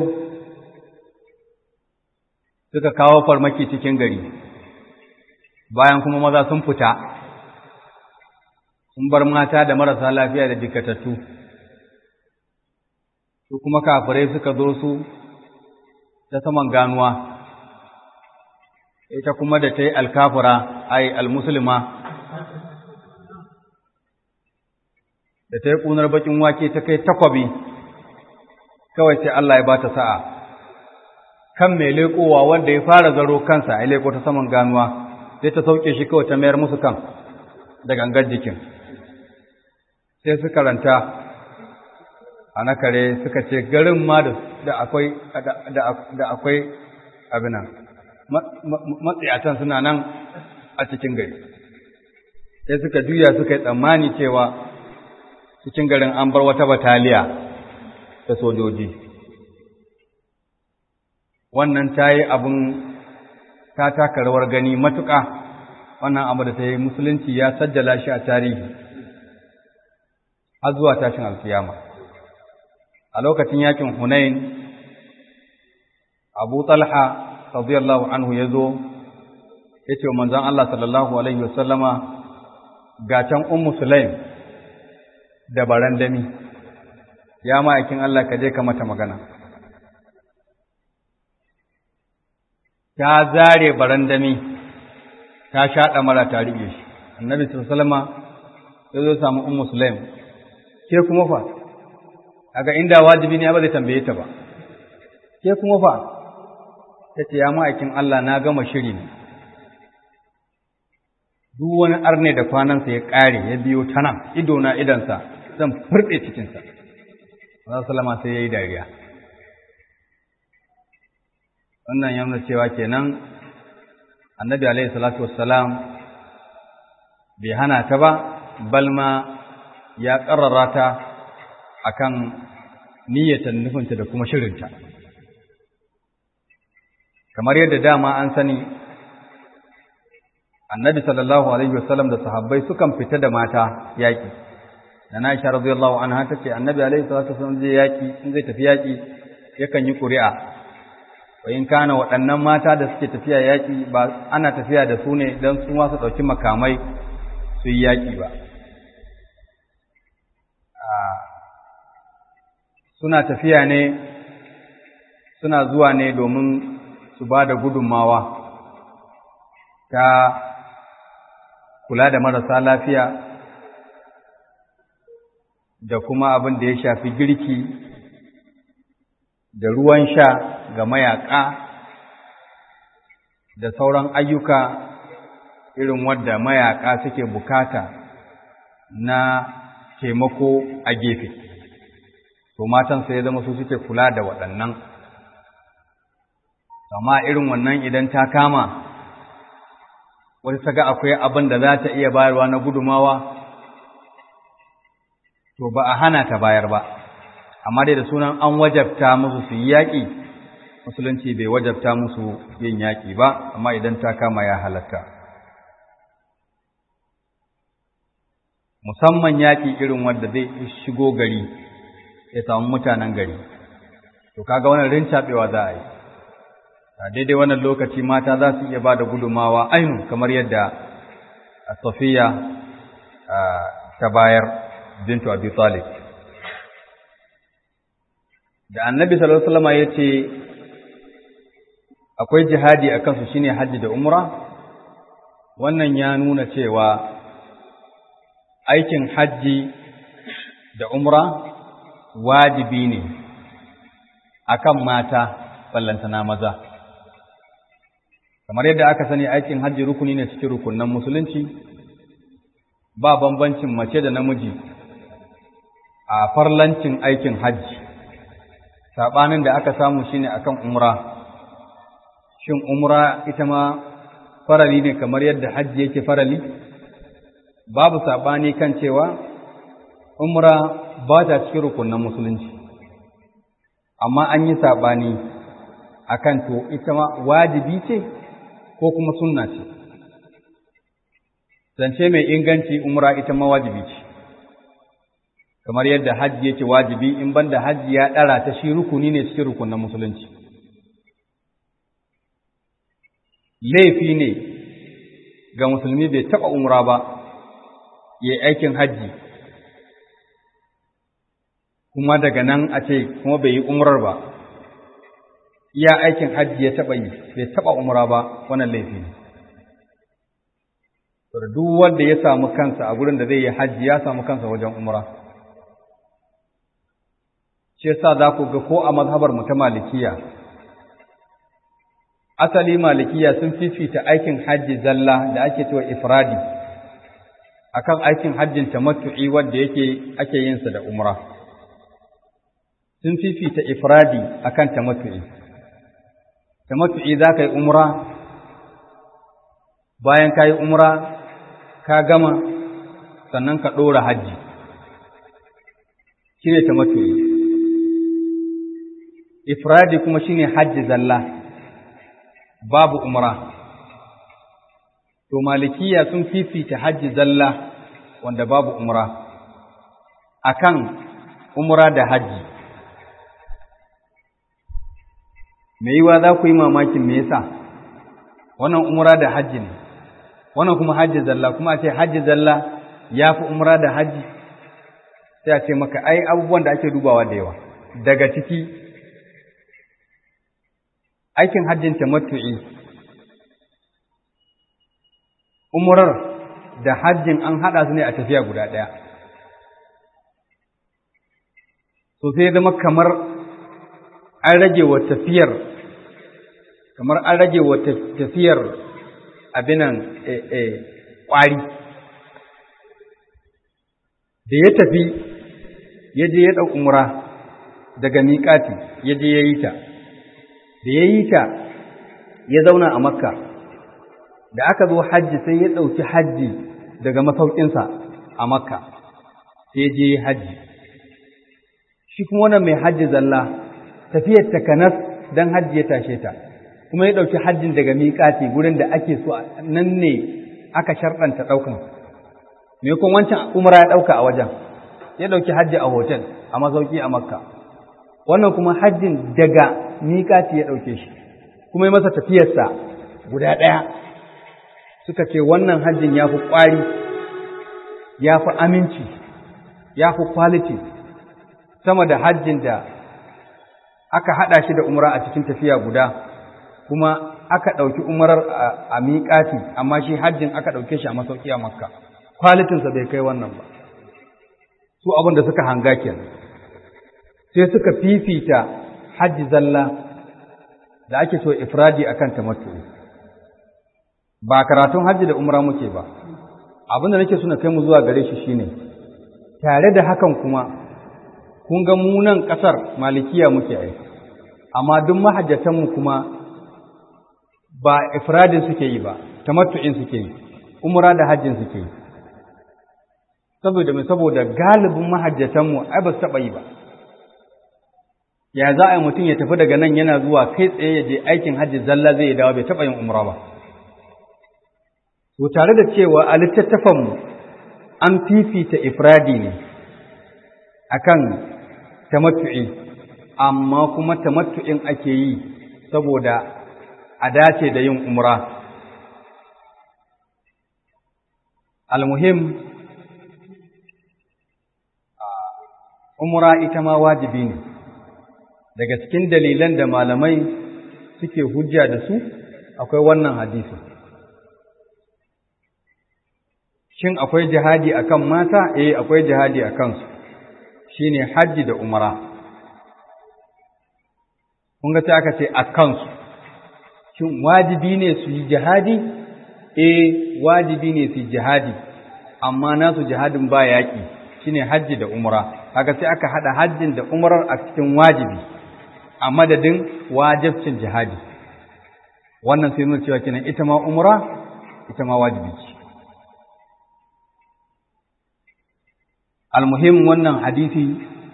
suka kawo farmaki cikin gari bayan kuma maza sun fita sun bar mata da marasa lafiya da jikatattu su kuma kafirai suka zo su ta saman ganuwa ita kuma da ta yi alkafura ai almusulma da ta yi ƙunar bakin wake ta kai takwabi kawai sai Allah ya ba ta sa'a kan mai leƙowa wanda ya fara zaro kansa ya leƙo ta saman ganuwa sai ta sauke shi kawai ta mayar musu kan da gangar jikin sai suka ranta a na kare suka ce garin ma da akwai da akwai abinan matsayatan suna nan a cikin gari sai suka juya suka yi tsammani cewa cikin garin an bar wata bataliya ta sojoji wannan ta yi abin ta taka rawar gani matuƙa wannan abu da ta yi musulunci ya sajjala shi a tarihi har zuwa tashin alkiyama a lokacin yakin hunain abu talha radiyallahu anhu ya zo ya ce wa manzan Allah sallallahu alaihi wasallama ga can ummu sulaim da barandami ya ma'aikin Allah ka je ka mata magana ta zare barandami ta shaɗa mara ta riƙe shi annabi sallama ya zo samu ummu sulaim ke kuma fa aga inda wajibi ne ba zai tambaye ta ba ke kuma fa ta ce ya ma'aikin Allah na gama shiri ne duk wani arne da kwanansa ya ƙare ya biyo ta nan ido na idansa zan furɗe cikinsa Allah salama sai ya yi dariya wannan ya nuna cewa kenan annabi alaihi salatu wassalam bai hana ta ba balma ya ƙarrara ta akan niyyatan nufinta da kuma shirinta kamar yadda dama an sani annabi sallallahu alaihi wasallam da sahabbai sukan fita da mata yaƙi da na isha radiyallahu anha ta ce annabi alaihi salatu wasallam zai yaƙi in zai tafi yaƙi yakan yi ƙuri'a wa in kana waɗannan mata da suke tafiya yaƙi ba ana tafiya da su ne don su ma su ɗauki makamai su yi yaƙi ba suna tafiya ne suna zuwa ne domin su ba da gudunmawa ta kula da marasa lafiya da kuma abin da ya shafi girki da ruwan sha ga mayaƙa da sauran ayyuka irin wadda mayaƙa suke bukata na taimako a gefe to matan sai ya zama su suke kula da waɗannan amma irin wannan idan ta kama wata ta ga akwai abin da za ta iya bayarwa na gudumawa to ba a hana ta bayar ba amma dai da sunan an wajabta musu su yi yaƙi musulunci bai wajabta musu yin yaƙi ba amma idan ta kama ya halatta musamman yaƙi irin wanda zai shigo gari ya samu mutanen gari to kaga wannan rincaɓewa za a yi a daidai wannan lokaci mata za su iya ba da gudumawa ainu kamar yadda safiya ta bayar bintu abi talib da annabi sallallahu alaihi wasallam ya ce akwai jihadi a kansu shine hajji da umra wannan ya nuna cewa aikin hajji da umra wajibi ne akan mata ballantana maza kamar yadda aka sani aikin hajji rukuni ne cikin rukunan musulunci ba bambancin mace da namiji a farlancin aikin hajji saɓanin da aka samu shine akan umra shin umra ita ma farali ne kamar yadda hajji yake farali babu saɓani kan cewa umra ba ta cikin rukunan musulunci amma an yi saɓani akan to ita ma wajibi ce ko kuma sunna ce zance mai inganci umra ita ma wajibi ce kamar yadda hajji yake wajibi in banda hajji ya ɗara ta shi rukuni ne cikin rukunan musulunci laifi ne ga musulmi bai taɓa umra ba ya yi aikin hajji kuma daga nan a ce kuma bai yi umrar ba iya aikin hajji ya taɓa yi bai taɓa umra ba wannan laifi ne duk wanda ya samu kansa a gurin da zai yi hajji ya samu kansa wajen umra shi yasa za ku ga ko a mazhabar mu ta malikiya asali malikiya sun fifita aikin hajji zalla da ake cewa ifradi akan aikin hajjin tamattu'i wanda yake ake yin sa da umra sun fifita ifradi akan tamattu'i tamattu'i za ka yi umra bayan ka yi umra ka gama sannan ka ɗora hajji shi ne tamattu'i ifradi kuma shi ne hajji zalla babu umra to malikiya sun fifita hajji zalla wanda babu umra akan umra da hajji me yiwa za ku yi mamakin me yasa wannan umra da hajji ne wannan kuma hajji zalla kuma a ce hajji zalla ya fi umra da hajji sai a ce maka ai abubuwan da ake dubawa da yawa daga ciki aikin hajjin tamattu'i umrar da hajjin an haɗa su ne a tafiya guda ɗaya so sai zama kamar an rage wa tafiyar kamar an rage wa tafiyar abinan ƙwari da ya tafi ya je ya ɗau umra daga miƙati ya je ya yi ta da ya yi ta ya zauna a makka da aka zo hajji sai ya ɗauki hajji daga masaukinsa a makka sai ya je hajji shi kuma wannan mai hajji zalla tafiyar takanas don hajji ya tashe ta kuma ya ɗauki hajjin daga miƙati gurin da ake so nan ne aka sharɗanta ɗaukan me kuma wancan umra ya ɗauka a wajen ya ɗauki hajji a hotel a masauki a makka wannan kuma hajjin daga miƙati ya ɗauke shi kuma ya masa tafiyarsa guda ɗaya suka ce wannan hajjin ya fi ƙwari ya fi aminci ya fi quality sama da hajjin da aka haɗa shi da umra a cikin tafiya guda kuma aka ɗauki umarar a miƙati amma shi hajjin aka ɗauke shi a masauki a makka kwalitinsa bai kai wannan ba su abin da suka hanga kenan sai suka fifita hajji zalla da ake so ifradi akan tamattu ba karatun hajji da umra muke ba abin da nake so na kai mu zuwa gare shi shine tare da hakan kuma kun ga mu nan ƙasar malikiya muke ai amma duk mahajjatanmu kuma ba ifradin suke yi ba tamattu'in suke yi umra da hajjin suke yi saboda mai saboda galibin mahajjatanmu ai ba su taɓa yi ba ya za a yi mutum ya tafi daga nan yana zuwa kai tsaye ya je aikin hajji zalla zai dawo bai taɓa yin umra ba to tare da cewa a littattafanmu an fifita ifradi ne akan tamattu'i amma kuma tamattu'in ake yi saboda a dace da yin umra almuhim umra ita ma wajibi ne daga cikin dalilan da malamai suke hujja da su akwai wannan hadisi shin akwai jihadi akan mata eh akwai jihadi akan su shine haji da umra kun ga sai aka ce akan su shin wajibi ne su yi jihadi eh wajibi ne su yi jihadi amma nasu jihadin ba yaƙi shine hajji da umra kaga sai aka hada hajjin da umrar a cikin wajibi a madadin wajibcin jihadi wannan sai nuna cewa kenan ita ma umra ita ma wajibi ce almuhim wannan hadisi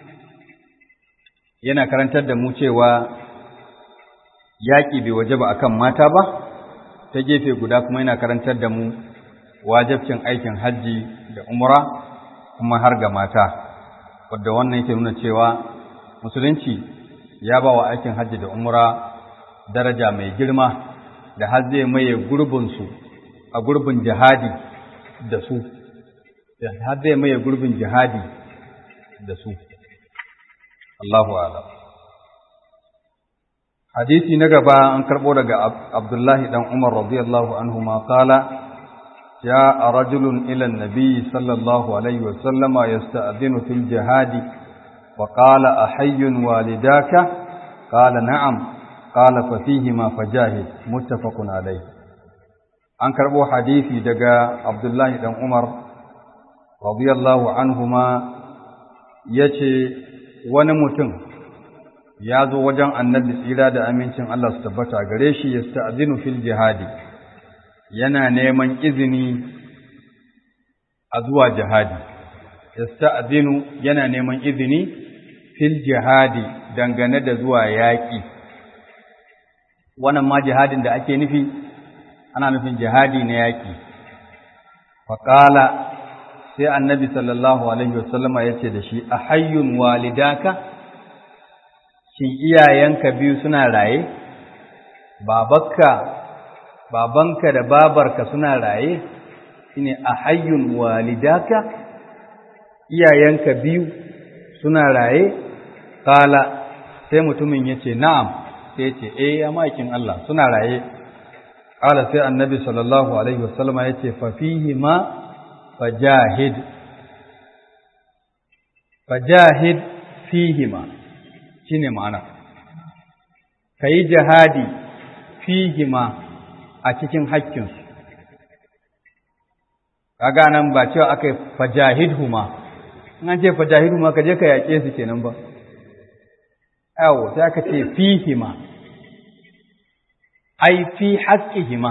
yana karantar da mu cewa yaƙi bai wajaba akan mata ba ta gefe guda kuma yana karantar da mu wajibcin aikin hajji da umra kuma har ga mata wadda wannan yake nuna cewa musulunci ya ba wa aikin hajji da umra daraja mai girma da har zai maye gurbinsu a gurbin jihadi da su da har zai maye gurbin jihadi da su Allahu a'lam hadisi na gaba an karbo daga Abdullahi dan Umar radiyallahu anhu ma qala جاء رجل إلى النبي صلى الله عليه وسلم يستأذن في الجهاد وقال أحي والداك قال نعم قال ففيهما فجاهد متفق عليه an karɓo hadisi daga Abdullahi ɗan Umar radiyallahu anhuma ya ce wani mutum ya zo wajen annabi tsira da amincin Allah su tabbata gare shi ya sta'zinu fil jihadi yana neman izini a zuwa jihadi yasta'zinu yana neman izini fil jihadi dangane da zuwa yaƙi wannan ma jihadin da ake nufi ana nufin jihadi na yaƙi faƙala sai annabi sallallahu alaihi wasallama ya ce da shi a hayyun walidaka shin iyayenka biyu suna raye babakka babanka da babarka suna raye shine a hayyun walidaka iyayenka biyu suna raye kala sai mutumin ya ce na'am sai ce eh ya makin Allah suna raye kala sai annabi sallallahu alaihi wasallama ya ce fafihi ma fajahid fajahid fihima shine ma'ana kayi jihadi fihima a cikin haƙƙinsu kaga nan ba cewa aka yi fajahidhuma in an ce fajahidhuma ka je ka yaƙe su kenan ba yawo sai aka ce fihima ai fi haƙƙihima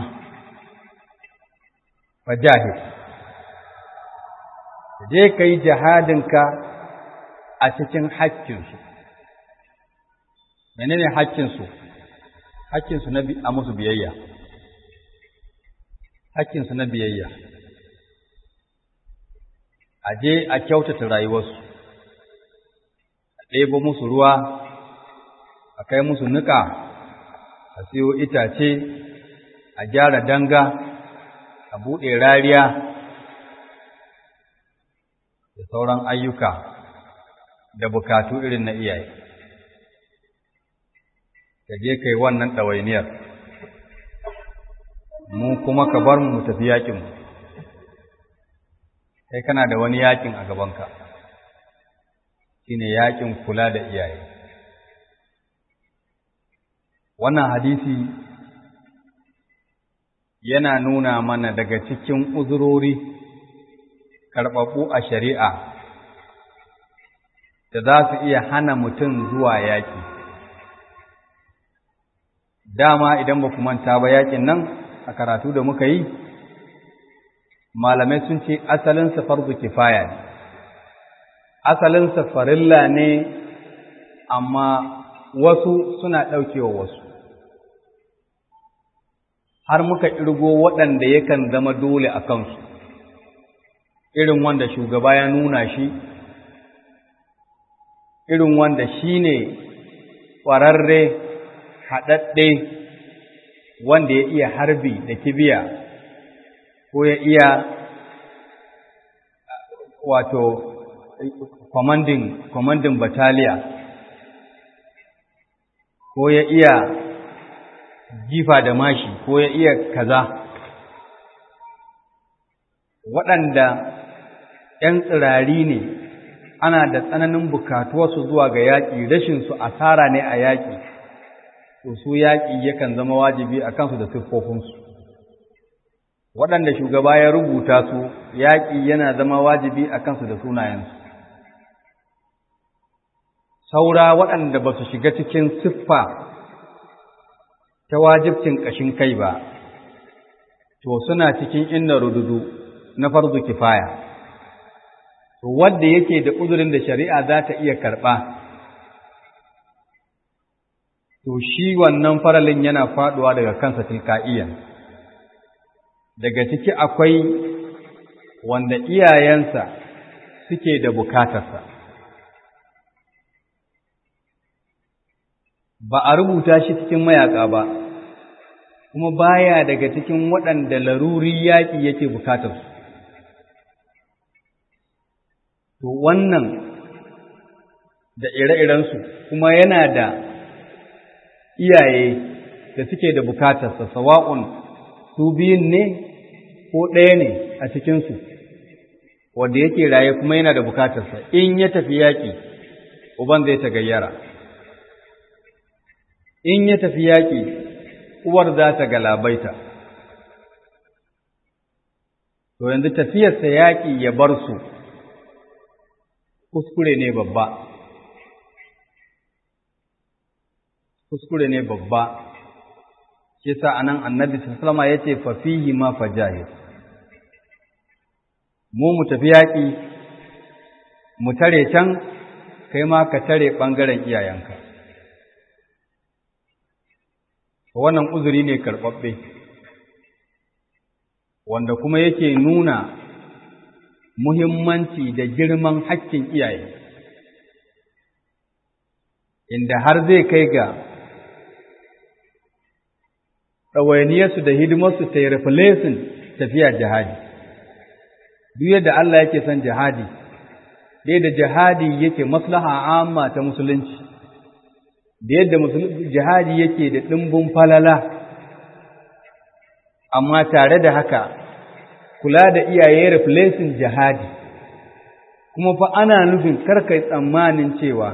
fajahid ka je ka yi jihadinka a cikin haƙƙinsu menene haƙƙinsu haƙƙinsu na a musu biyayya haƙƙinsu na biyayya a je a kyautata rayuwarsu a ɗebo musu ruwa a kai musu niƙa a siyo itace a gyara danga a buɗe rariya da sauran ayyuka da bukatu irin na iyaye ka je kai wannan ɗawainiyar mu kuma ka bar mu tafi yakin mu kai kana da wani yakin a gabanka shine yakin kula da iyaye wannan hadisi yana nuna mana daga cikin uzurori karɓaɓɓu a shari'a da za su iya hana mutum zuwa yaƙi dama idan ba ku manta ba yaƙin nan a karatu da muka yi malamai sun ce asalinsa farzu kifaya ne asalinsa farilla ne amma wasu suna ɗaukewa wasu har muka irgo waɗanda yakan zama dole a kansu irin wanda shugaba ya nuna shi irin wanda shi ne ƙwararre haɗaɗɗe wanda ya iya harbi da kibiya ko ya iya wato kwamandin bataliya ko ya iya jifa da mashi ko ya iya kaza waɗanda ‘yan tsirari ne ana da tsananin bukatuwarsu zuwa ga yaƙi rashinsu asara ne a yaƙi to su yaƙi yakan zama wajibi a kansu da siffofinsu waɗanda shugaba ya rubuta su yaƙi yana zama wajibi a kansu da sunayensu saura waɗanda ba su shiga cikin siffa ta wajibcin ƙashin kai ba to suna cikin inna rududu na farzu kifaya to wanda yake da uzurin da shari'a za ta iya karɓa to shi wannan faralin yana faɗuwa daga kansa tilka'iyan daga ciki akwai wanda iyayensa suke da bukatarsa ba a rubuta shi cikin mayaka ba kuma baya daga cikin waɗanda laruri yaƙi yake bukatarsu to wannan da ire-irensu kuma yana da iyaye da suke da bukatarsa sawa'un su biyun ne ko ɗaya ne a cikinsu wanda yake raye kuma yana da bukatarsa in ya tafi yaƙi uban zai ta gayyara in ya tafi yaƙi uwar za ta galabaita to yanzu tafiyarsa yaƙi ya bar su kuskure ne babba kuskure ne babba shi sa anan annabi sallama yace fa fihi ma fajahid mu mu tafi yaƙi mu tare can kai ma ka tare ɓangaren iyayenka wannan uzuri ne karɓaɓɓe wanda kuma yake nuna muhimmanci da girman hakkin iyaye inda har zai kai ga ɗawainiyarsu da hidimarsu ta yi refilesin tafiya jihadi duk yadda Allah yake son jihadi dai da jihadi yake maslaha amma ta musulunci da yadda jihadi yake da ɗimbin falala amma tare da haka kula da iyaye replacing jihadi kuma fa ana nufin karkai tsammanin cewa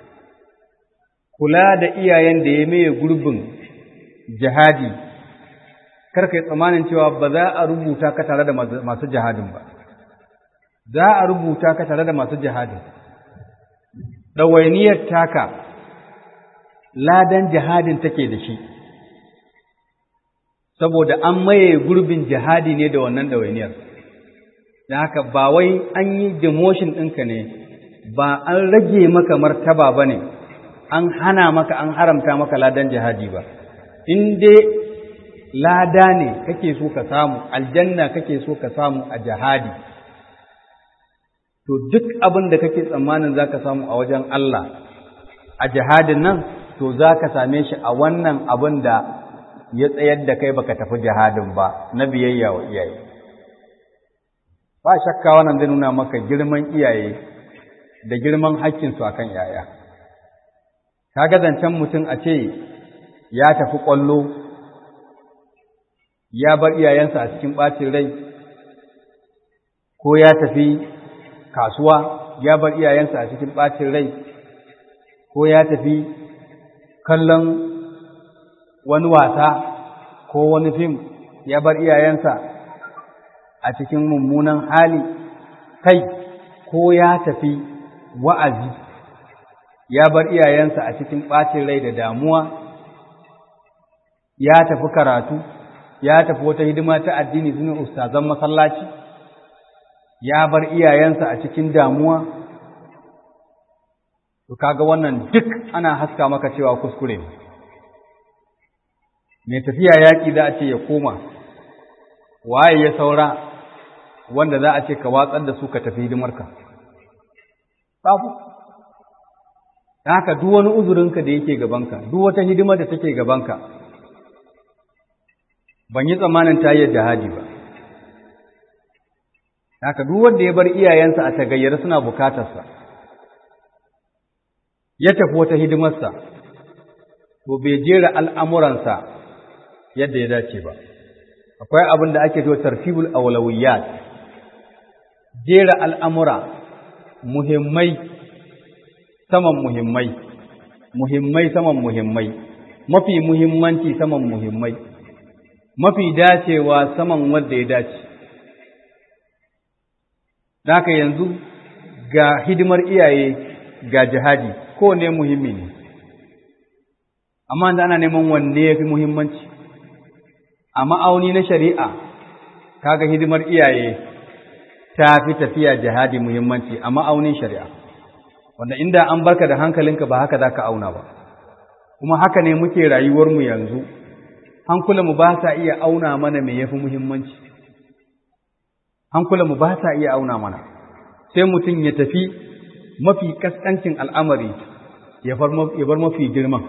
kula da iyayen da ya maye gurbin jihadi karkai tsammanin cewa ba za a rubuta ka tare da masu jihadin ba za a rubuta ka tare da masu jihadin ɗawainiyar taka ladan jihadin take da shi saboda an maye gurbin jihadi ne da wannan ɗawainiyar da haka ba wai an yi demotion ɗinka ne ba an rage maka martaba ba ne an hana maka an haramta maka ladan jihadi ba in dai lada ne kake so ka samu aljanna kake so ka samu a jihadi to duk abin da kake tsammanin za ka samu a wajen Allah a jihadin nan to za ka same shi a wannan abin da ya tsayar da kai baka tafi jihadin ba na biyayya wa iyaye ba shakka wannan zai nuna maka girman iyaye da girman haƙƙinsu a kan yaya ka zancen mutum a ce ya tafi ƙwallo ya bar iyayensa a cikin ɓacin rai ko ya tafi kasuwa ya bar iyayensa a cikin ɓacin rai ko ya tafi kallon wani wasa ko wani fim ya bar iyayensa a cikin mummunan hali kai ko ya tafi wa'azi ya bar iyayensa a cikin ɓacin rai da damuwa ya tafi karatu ya tafi wata hidima ta addini sune ustazan masallaci ya bar iyayensa a cikin damuwa to kaga wannan duk ana haska maka cewa kuskure ne mai tafiya yaƙi za a ce ya koma waye ya saura wanda za a ce ka watsar da su ka tafi hidimarka babu haka duk wani uzurinka da yake gabanka duk wata hidimar da take gabanka ban yi tsammanin ta yi jihadi ba haka duk wanda ya bar iyayensa a tagayyar suna bukatarsa ya tafi wata hidimarsa to bai jera al'amuransa yadda ya dace ba akwai abin da ake cewa tartibul awlawiyat jera al'amura muhimmai saman muhimmai muhimmai saman muhimmai mafi muhimmanci saman muhimmai mafi dacewa saman wanda ya dace haka yanzu ga hidimar iyaye ga jihadi kowane muhimmi ne amma da ana neman wanne ya fi muhimmanci a ma'auni na shari'a kaga hidimar iyaye ta fi tafiya jihadi muhimmanci a ma'aunin shari'a wanda inda an barka da hankalinka ba haka za ka auna ba kuma haka ne muke rayuwarmu yanzu hankulanmu ba sa iya auna mana me yafi muhimmanci hankulanmu ba sa iya auna mana sai mutum ya tafi mafi kaskancin al'amari ya bar mafi girman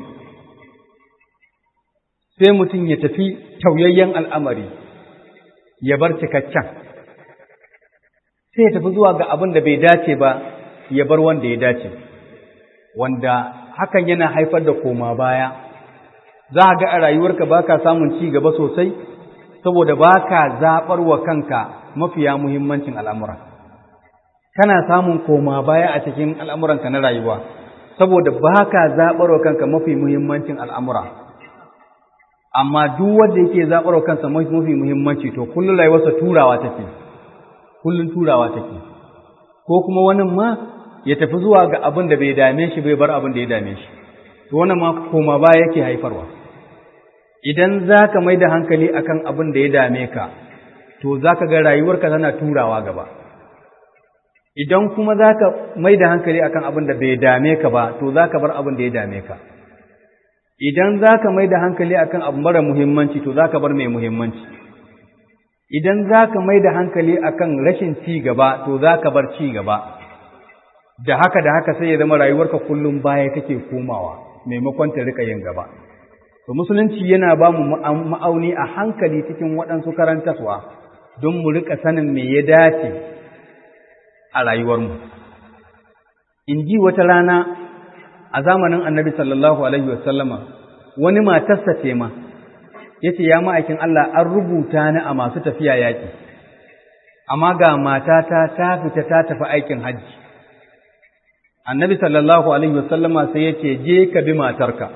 sai mutum ya tafi tauyayyen al'amari ya bar cikakken sai ya tafi zuwa ga abin da bai dace ba ya bar wanda ya dace wanda hakan yana haifar da koma baya za a ga a rayuwarka ba ka samun ci gaba sosai saboda ba ka zaɓar wa kanka mafiya muhimmancin al'amura kana samun koma baya a cikin al'amuranka na rayuwa saboda ba ka zaɓar wa kanka mafi muhimmancin al'amura amma duk wanda yake zaɓar wa kansa mafi muhimmanci to kullum rayuwarsa turawa take kullum turawa take ko kuma wani ma ya tafi zuwa ga abin da bai dame shi bai bar abin da ya dame shi to wannan ma koma ba yake haifarwa idan za ka mai da hankali akan abin da ya dame ka to za ka ga rayuwarka tana turawa gaba idan kuma za ka mai da hankali akan abin da bai dame ka ba to za ka bar abin da ya dame ka idan za ka mai da hankali akan abu mara muhimmanci to za ka bar mai muhimmanci idan za ka mai da hankali akan rashin ci gaba to za ka bar ci gaba da haka da haka sai ya zama rayuwarka kullum baya take komawa maimakon ta rika yin gaba to musulunci yana ba mu ma'auni a hankali cikin waɗansu karantaswa don mu rika sanin me ya dace a rayuwarmu in ji wata rana a zamanin annabi sallallahu alaihi wasallama wani matarsa ce ma ya ce ya ma'aikin Allah an rubuta ni a masu tafiya yaƙi amma ga matata ta fita ta tafi aikin hajji annabi sallallahu alaihi wasallama sai ya ce je ka bi matarka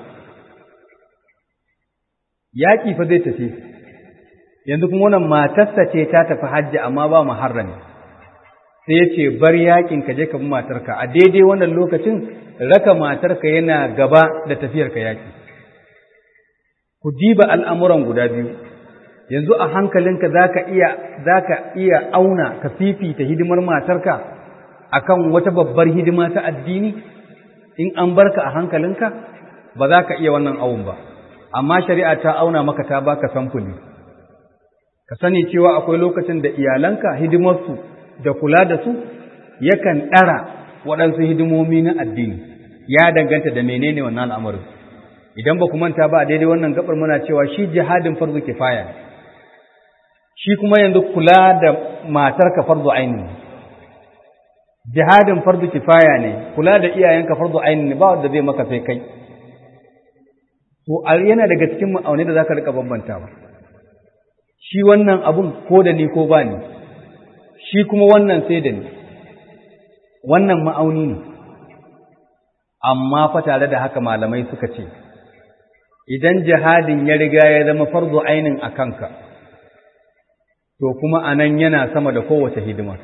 yaƙi fa zai tafi yanzu kuma wannan matarsa ce ta tafi hajji amma ba muharrami sai ya ce bar yaƙin ka je ka bi matarka a daidai wannan lokacin raka matarka yana gaba da tafiyarka yaƙi ku diba al'amuran guda biyu yanzu a hankalinka za ka iya zaka iya auna ka fifita hidimar matarka akan wata babbar hidima ta addini in an barka a hankalinka ba za ka iya wannan awun ba amma shari'a ta auna maka ta baka samfuli ka sani cewa akwai lokacin da iyalanka hidimarsu da kula da su yakan ɗara waɗansu hidimomi na addini ya danganta da menene wannan al'amarin idan ba ku manta ba a daidai wannan gabar muna cewa shi jihadin farzu kifaya shi kuma yanzu kula da matarka farzu aini jihadin farzu kifaya ne kula da iyayenka farzu aini ne ba wanda zai maka sai kai to yana daga cikin ma'aunai da zaka rika bambantawa shi wannan abun ko da ni ko ba ni shi kuma wannan sai da ni wannan ma'auni ne amma fa tare da haka malamai suka ce idan jihadin ya riga ya zama farzu ainin a kanka to kuma anan yana sama da kowace hidima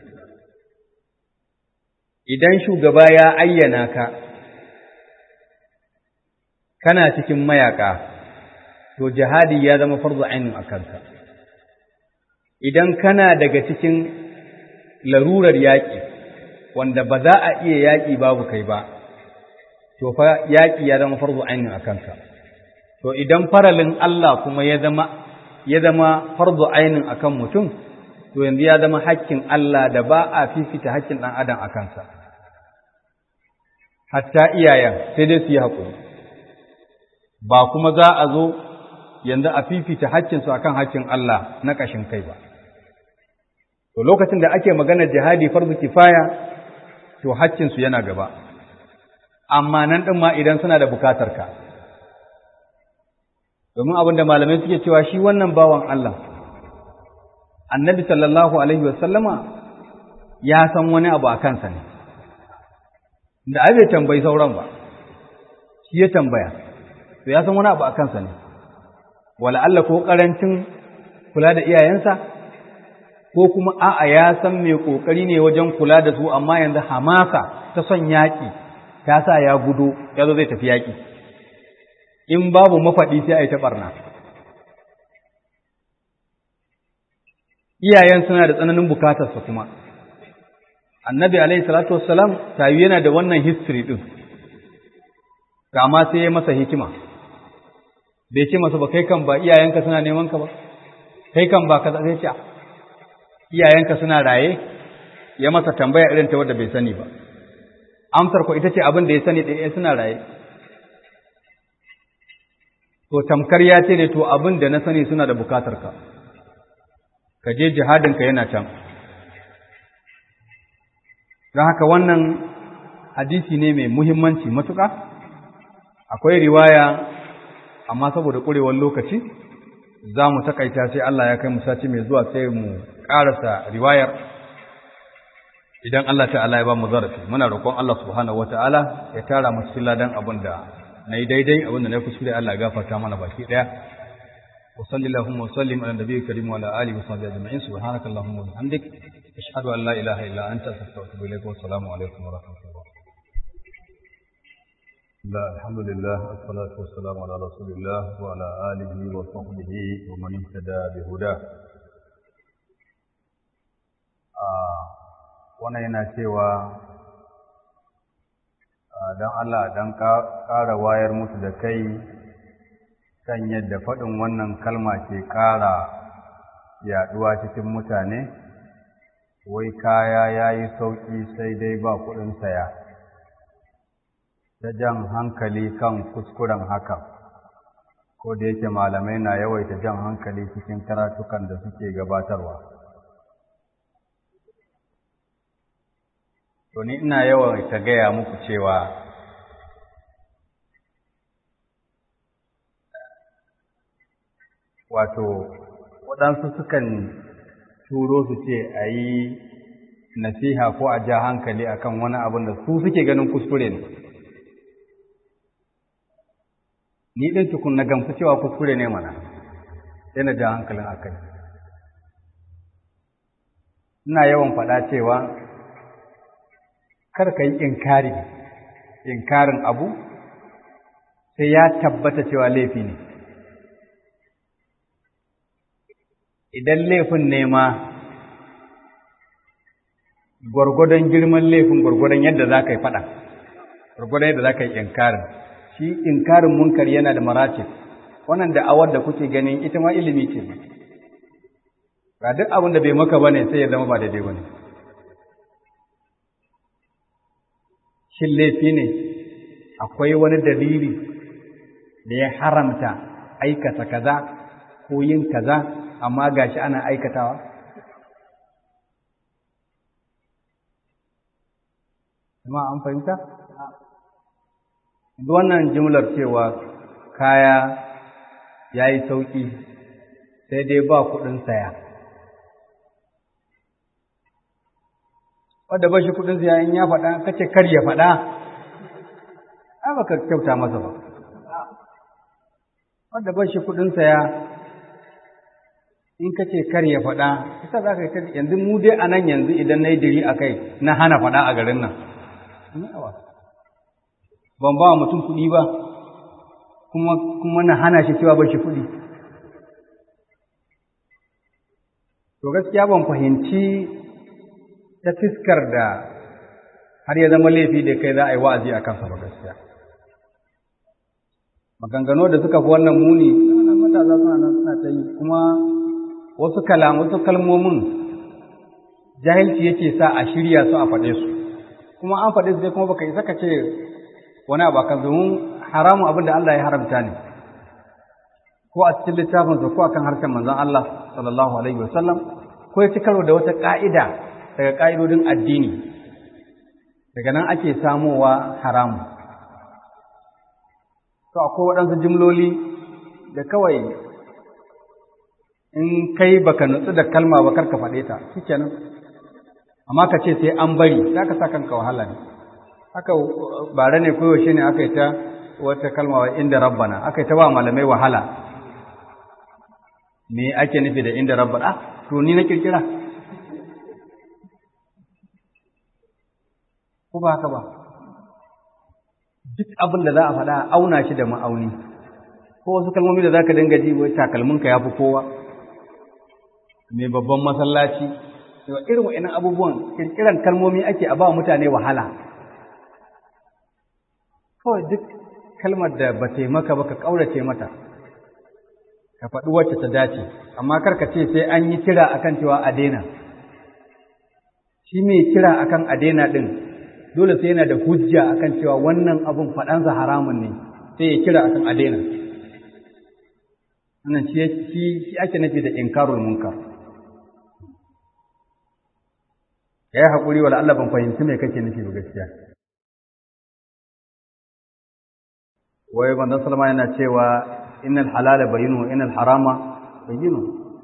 idan shugaba ya ayyana ka kana cikin mayaka to jihadi ya zama farzu ainin a kanka idan kana daga cikin larurar yaƙi wanda ba za a iya yaƙi babu kai ba to fa yaƙi ya zama farzu ainin a kanka to idan faralin Allah kuma ya zama ya zama farzu ainin akan mutum to yanzu ya zama hakkin Allah da ba a fifita hakkin ɗan adam a kansa hatta iyayen sai dai su yi haƙuri ba kuma za a zo yanzu a fifita hakkinsu akan hakkin Allah na ƙashin kai ba to lokacin da ake maganar jihadi farzu kifaya to hakkinsu yana gaba amma nan ɗin ma idan suna da bukatar ka domin abin da malamai suke cewa shi wannan bawan Allah annabi sallallahu alaihi wasallama ya san wani abu a kansa ne da ai bai tambayi sauran ba shi ya tambaya to ya san wani abu a kansa ne wala Allah ko karancin kula da iyayensa ko kuma a'a ya san mai kokari ne wajen kula da su amma yanzu hamasa ta son yaƙi ta sa ya gudu ya zo zai tafi yaƙi in babu mafaɗi sai a yi ta ɓarna iyayen suna da tsananin bukatarsa kuma annabi alaihi salatu wassalam tayi yana da wannan history din kama sai ya masa hikima bai ce masa ba kai kan ba iyayenka suna neman ka ba kai kan ba kaza sai ce iyayenka suna raye ya masa tambaya irin ta wadda bai sani ba amsar ko ita ce abin da ya sani ɗaya suna raye to tamkar ya ce ne to abin da na sani suna da bukatar ka ka je jihadinka yana can don haka wannan hadisi ne mai muhimmanci matuƙa akwai riwaya amma saboda ƙurewar lokaci za mu takaita sai Allah ya kai mu sati mai zuwa sai mu ƙarasa riwayar idan Allah ta'ala ya ba mu zarafi muna roƙon Allah subhanahu wata'ala ya tara mu cikin ladan abin da na yi daidai abin da na kuskure Allah ya gafarta mana baki ɗaya وصل اللهم وسلم على النبي الكريم وعلى اله وصحبه اجمعين سبحانك اللهم وبحمدك اشهد ان لا اله الا انت استغفرك واتوب اليك والسلام عليكم ورحمه الله لا الحمد لله والصلاة والسلام على رسول الله وعلى آله وصحبه ومن اهتدى بهداه wannan yana cewa don Allah don ƙara wayar musu da kai kan yadda faɗin wannan kalma ke ƙara yaɗuwa cikin mutane, wai kaya ya yi sauƙi sai dai ba kuɗin saya, ta jan hankali kan kuskuren hakan, ko da yake malamai na yawaita jan hankali cikin karatukan da suke gabatarwa. To ni ina yawaita gaya muku cewa wato waɗansu sukan turo su ce a yi nasiha ko a ja hankali akan wani abin da su suke ganin kuskure ne ni ɗin tukun na gamsu cewa kuskure ne mana sai na ja hankalin akai ina yawan faɗa cewa kar ka yi inkari inkarin abu sai ya tabbata cewa laifi ne idan laifin ne ma gwargwadon girman laifin gwargwadon yadda za ka yi faɗa gwargwadon yadda za ka yi inkarin shi inkarin munkar yana da maratib wannan da'awar da kuke ganin ita ma ilimi ce ba duk abin da bai maka bane sai ya zama ba daidai bane shin laifi ne akwai wani dalili da ya haramta aikata kaza ko yin kaza amma gashi ana aikatawa kuma an fahimta wannan jimlar cewa kaya ya yi sauƙi sai dai ba kuɗin saya wadda ba shi kuɗin saya in ya faɗa kace kar ya faɗa ai baka kyauta masa ba wadda ba shi kuɗin saya in kace kar ya faɗa ita za ka yi yanzu mu dai a nan yanzu idan na yi diri a kai na hana faɗa a garin nan ban ba mutum kuɗi ba kuma kuma na hana shi cewa ba shi kuɗi to gaskiya ban fahimci ta fiskar da har ya zama laifi da kai za a yi wa'azi a kansa ba gaskiya maganganu da suka fi wannan muni wannan matasa suna nan suna ta yi kuma wasu kalam wasu kalmomin jahilci yake sa a shirya su a faɗe su kuma an faɗe su dai kuma baka isa ka ce wani abu akan domin haramun abin da Allah ya haramta ne ko a cikin littafin ko akan harshen manzon Allah sallallahu alaihi wasallam ko ya ci karo da wata ka'ida daga ka'idodin addini daga nan ake samowa haramu to akwai waɗansu jimloli da kawai in kai baka nutsu da kalma ba karka faɗe ta shikenan amma ka ce sai an bari za ka sa kanka wahala ne haka bare ne koyaushe ne aka yi ta wata kalma wa inda rabbana aka yi ta ba malamai wahala me ake nufi da inda rabbana ah to ni na kirkira ko ba haka ba duk abin da za a faɗa auna shi da ma'auni ko wasu kalmomi da za ka dinga ji wai takalminka ya fi kowa mai babban masallaci da irin wa'annan abubuwan kirkiran kalmomi ake a ba mutane wahala kawai duk kalmar da ba ta maka ba ka ƙaurace mata ka faɗi wacce ta dace amma karka ce sai an yi kira akan cewa a daina shi mai kira akan a daina ɗin dole sai yana da hujja akan cewa wannan abun faɗansa haramun ne sai ya kira akan a daina wannan shi ake nufi da inkarul munkar ya yi haƙuri wa Allah ban fahimci mai kake nufi ba gaskiya. Wai bandan Salma yana cewa innal halala bayinu innal harama bayinu.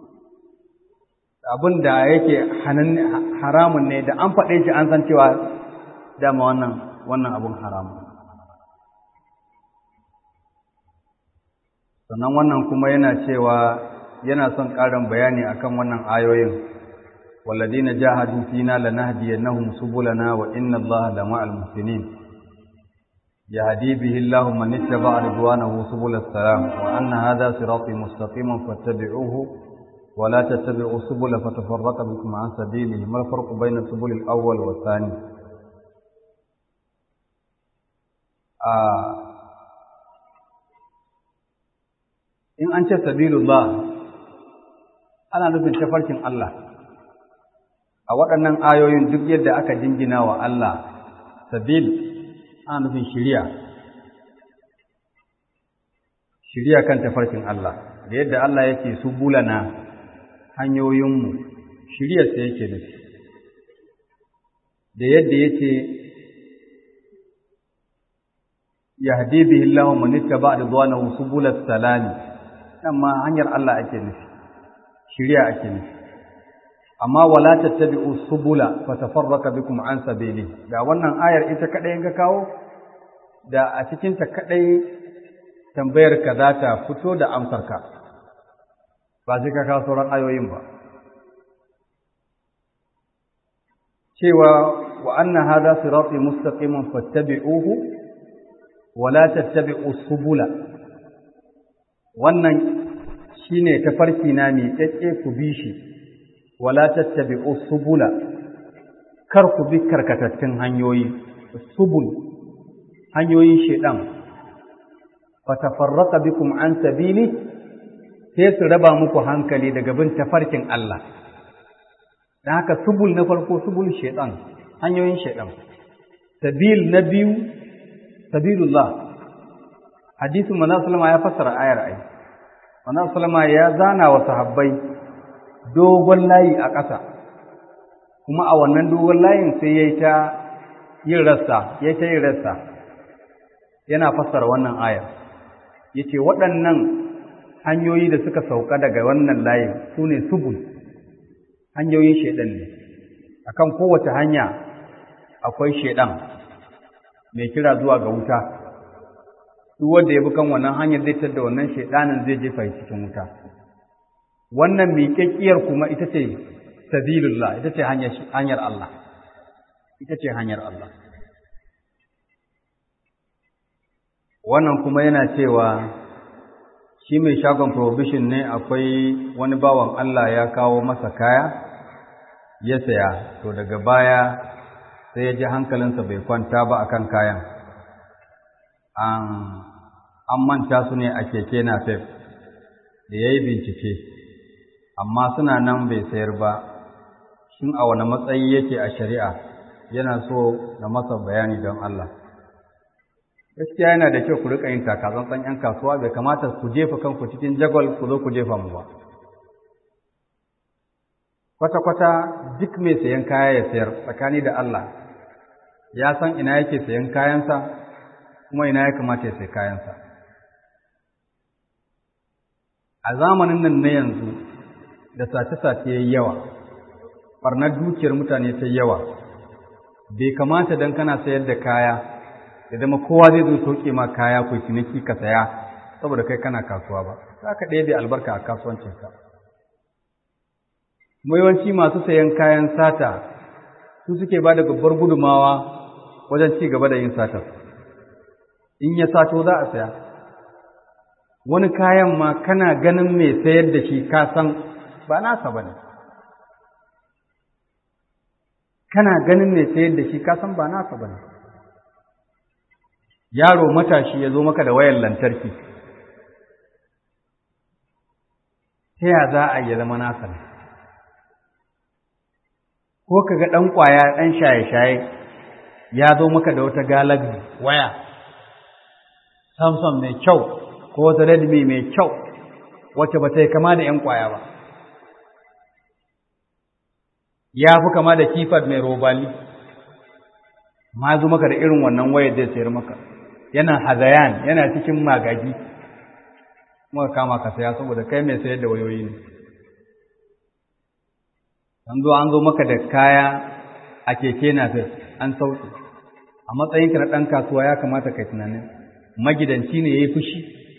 Abin da yake haramun ne da an faɗe shi an san cewa dama wannan wannan abun haramun. Sannan wannan kuma yana cewa yana son ƙarin bayani akan wannan ayoyin. والذين جاهدوا فينا لنهدينهم سبلنا وإن الله لمع المحسنين يهدي به الله من اتبع رضوانه سبل السلام وأن هذا صراطي مستقيما فاتبعوه ولا تتبعوا السبل فتفرق بكم عن سبيله ما الفرق بين السبل الأول والثاني آه إن أنت سبيل الله أنا نفي تفرق الله a waɗannan ayoyin duk yadda aka jingina wa Allah sabil ana nufin shiriya shiriya kan tafarkin Allah da yadda Allah yake su bulana hanyoyinmu shiriyarsa yake nufi da yadda yake yahdi bihi Allahu man ittaba ridwanahu subulas salami nan ma hanyar Allah ake nufi shiriya ake nufi amma wala tattabi'u subula fatafarraka bikum an sabili da wannan ayar ita kadai ga kawo da a cikin ta kadai tambayar ka za ta fito da amsar ka ba sai ka kawo sauran ayoyin ba cewa wa anna hadha sirati mustaqiman fattabi'uhu wala tattabi'u subula wannan shine tafarki na mai tsakke ku bi shi wala tattabi'u subula kar ku bi karkatattun hanyoyi subul hanyoyin shedan fatafarraqa bikum an sabili sai su raba muku hankali daga bin tafarkin Allah dan haka subul na farko subul shedan hanyoyin shedan sabil na biyu sabilullah hadisin manzo sallama ya fassara ayar ai manzo sallama ya zana wa sahabbai dogon layi a ƙasa kuma a wannan dogon layin sai ya yi ta yin rassa ya ta yin rassa yana fassara wannan ayar ya ce waɗannan hanyoyi da suka sauka daga wannan layin su ne subul hanyoyin shaiɗan ne akan kowace hanya akwai shaiɗan mai kira zuwa ga wuta duk wanda ya bi kan wannan hanyar zai tar da wannan shaiɗanin zai jefa cikin wuta wannan miƙaƙƙiyar kuma ita ce sabilullah ita ce hanyar Allah ita ce hanyar Allah wannan kuma yana cewa shi mai shagon provision ne akwai wani bawan Allah ya kawo masa kaya ya saya to daga baya sai ya ji hankalinsa bai kwanta ba akan kayan an manta su ne a keke na fef da ya yi bincike amma suna nan bai sayar ba shin a wani matsayi yake a shari'a yana so na masa bayani don Allah gaskiya yana da kyau ku rika yin takatsantsan yan kasuwa bai kamata ku jefa kanku cikin jagwal ku zo ku jefa mu ba kwata-kwata duk mai sayan kaya ya sayar tsakani da Allah ya san ina yake sayan kayansa kuma ina ya kamata ya sayi kayansa a zamanin nan na yanzu da sace-sace ya yi yawa ɓarnar dukiyar mutane ta yawa bai kamata don kana sayar da kaya da zama kowa zai zo sauke ma kaya ko ciniki ka saya saboda kai kana kasuwa ba za ka ɗaya da albarka a kasuwancinka yawanci masu sayan kayan sata su suke ba da babbar gudumawa wajen ci gaba da yin satar in ya sato za a saya wani kayan ma kana ganin mai sayar da shi ka san ba nasa ba ne kana ganin mai sayar da shi ka san ba nasa ba ne yaro matashi ya zo maka da wayan lantarki ta ya za a yi zama nasa ne ko ka ga ɗan ƙwaya ɗan shaye-shaye ya zo maka da wata galaxy waya samsung mai kyau ko wata redmi mai kyau wacce ba ta yi kama da ‘yan ƙwaya ba ya fi kama da kifar mai robali ma zo maka da irin wannan wayar zai sayar maka yana hazayan yana cikin magagi muka kama ka saya saboda kai mai sayar da wayoyi ne an zo an zo maka da kaya a keke na an sauke a matsayinka na ɗan kasuwa ya kamata kai tunanin magidanci ne ya yi fushi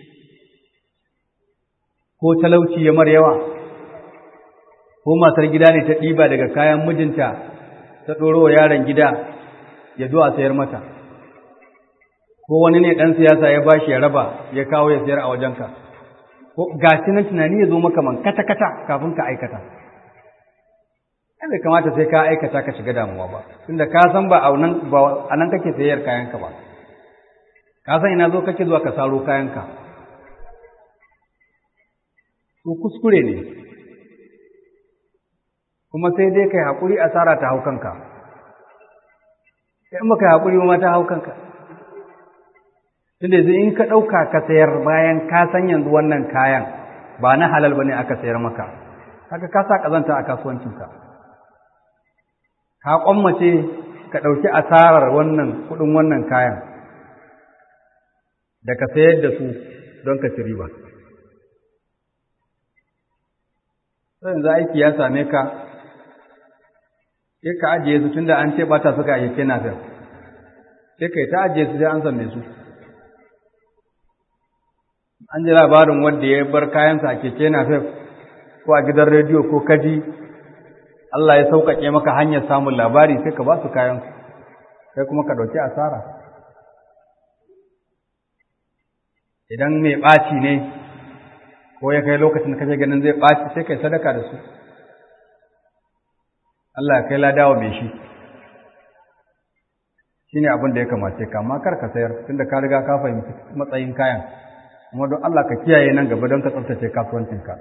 ko talauci ya mar yawa ko matar gida ne ta ɗiba daga kayan mijinta ta ɗoro wa yaron gida ya zo a sayar mata ko wani ne ɗan siyasa ya bashi ya raba ya kawo ya sayar a wajenka ko gashi nan tunani ya zo maka man kata-kata kafin ka aikata ai bai kamata sai ka aikata ka shiga damuwa ba tunda ka san ba a nan ba a nan kake sayar kayanka ba ka san ina zo kake zuwa ka saro kayanka to kuskure ne kuma sai dai kai haƙuri asara ta hau kanka in baka haƙuri ma ta hau kanka tunda yanzu in ka ɗauka ka sayar bayan ka san yanzu wannan kayan ba na halal bane aka sayar maka haka ka sa ƙazanta a kasuwancinka ka ƙwammace ka ɗauki asarar wannan kuɗin wannan kayan da ka sayar da su don ka ci riba yanzu aiki ya same ka sai ka ajiye su tunda an ce bata suka yi kena fil sai kai ta ajiye su sai an same su an ji labarin wanda ya bar kayansa a keke na fil ko a gidan rediyo ko kaji Allah ya sauƙaƙe maka hanyar samun labari sai ka ba su kayan sai kuma ka ɗauki asara idan mai ɓaci ne ko ya kai lokacin da kake ganin zai ɓaci sai kai sadaka da su Allah ya kai ladawa mai shi shi ne abin da ya kamace ka amma kar ka sayar tunda ka riga ka fahimci matsayin kayan kuma don Allah ka kiyaye nan gaba don ka tsaftace kasuwancinka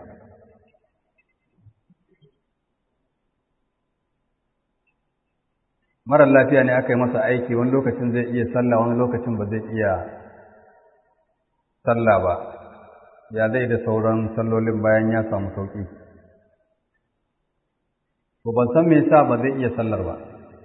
marar lafiya ne aka yi masa aiki wani lokacin zai iya sallah wani lokacin ba zai iya sallah ba ya zai da sauran sallolin bayan ya samu sauƙi to ban san me yasa ba zai iya sallar ba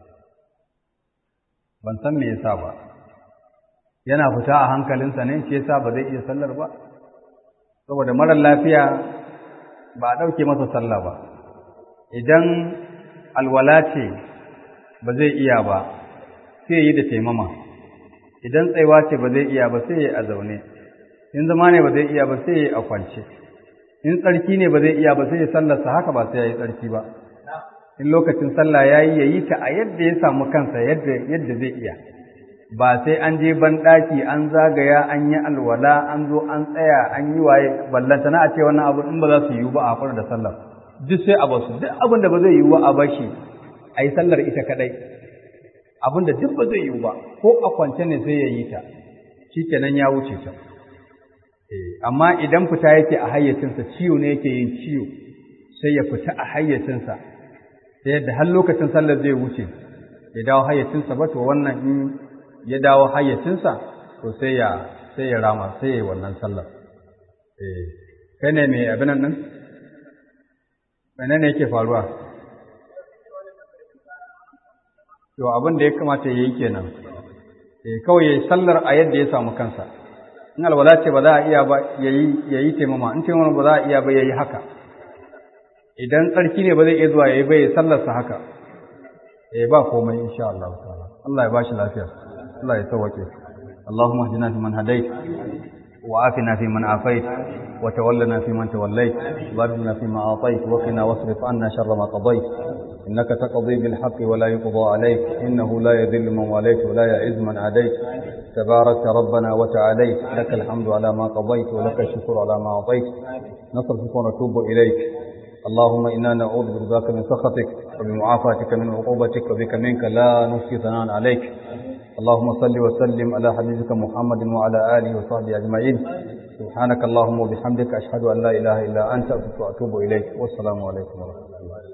ban san me yasa ba yana fita a hankalinsa ne shi yasa ba zai iya sallar ba saboda marar lafiya ba a ɗauke masa sallah ba idan alwala ce ba zai iya ba sai yi da taimama idan tsaiwa ce ba zai iya ba sai yi a zaune in zama ne ba zai iya ba sai yi a kwance in tsarki ne ba zai iya ba sai ya sallarsa haka ba sai ya yi tsarki ba in lokacin sallah ya yi ya yi ta a yadda ya samu kansa yadda zai iya ba sai an je banɗaki an zagaya an yi alwala an zo an tsaya an yi waye ballanta na a ce wannan abu in ba za su yiwu ba a fara da sallar duk sai a basu duk abin da ba zai yiwu ba a bashi a yi sallar ita kadai abin da duk ba zai yiwu ba ko a kwance ne sai ya yi ta shi kenan ya wuce ta amma idan fita yake a hayyacinsa ciwo ne yake yin ciwo sai ya fita a hayyacinsa ta yadda har lokacin sallar zai wuce ya dawo hayyacinsa ba to wannan in ya dawo hayyacinsa to sai ya sai ya rama sai ya yi wannan sallar eh kai ne mai abin nan menene yake faruwa to abin da ya kamata ya yi kenan eh kawai ya yi sallar a yadda ya samu kansa in alwala ce ba za a iya ba ya yi taimama in taimama ba za a iya ba ya yi haka idan tsarki ne ba zai iya zuwa ya yi bai sallarsa haka eh ba komai insha Allah ta'ala Allah ya bashi lafiya Allah ya sauke اللهم اهدنا فيمن هديت وعافنا فيمن عافيت وتولنا فيمن توليت وبارنا فيما أعطيت وقنا واصرف عنا شر ما قضيت إنك تقضي بالحق ولا يقضى عليك إنه لا يذل من واليت ولا يعز من عاديت تبارك ربنا وتعاليت لك الحمد على ما قضيت ولك الشكر على ما أعطيت نصرفك ونتوب إليك اللهم إنا نعوذ برضاك من سخطك وبمعافاتك من عقوبتك وبك منك لا نحصي ثناء عليك اللهم صل وسلم على حبيبك محمد وعلى آله وصحبه أجمعين سبحانك اللهم وبحمدك أشهد أن لا إله إلا أنت أستغفرك وأتوب إليك والسلام عليكم ورحمة الله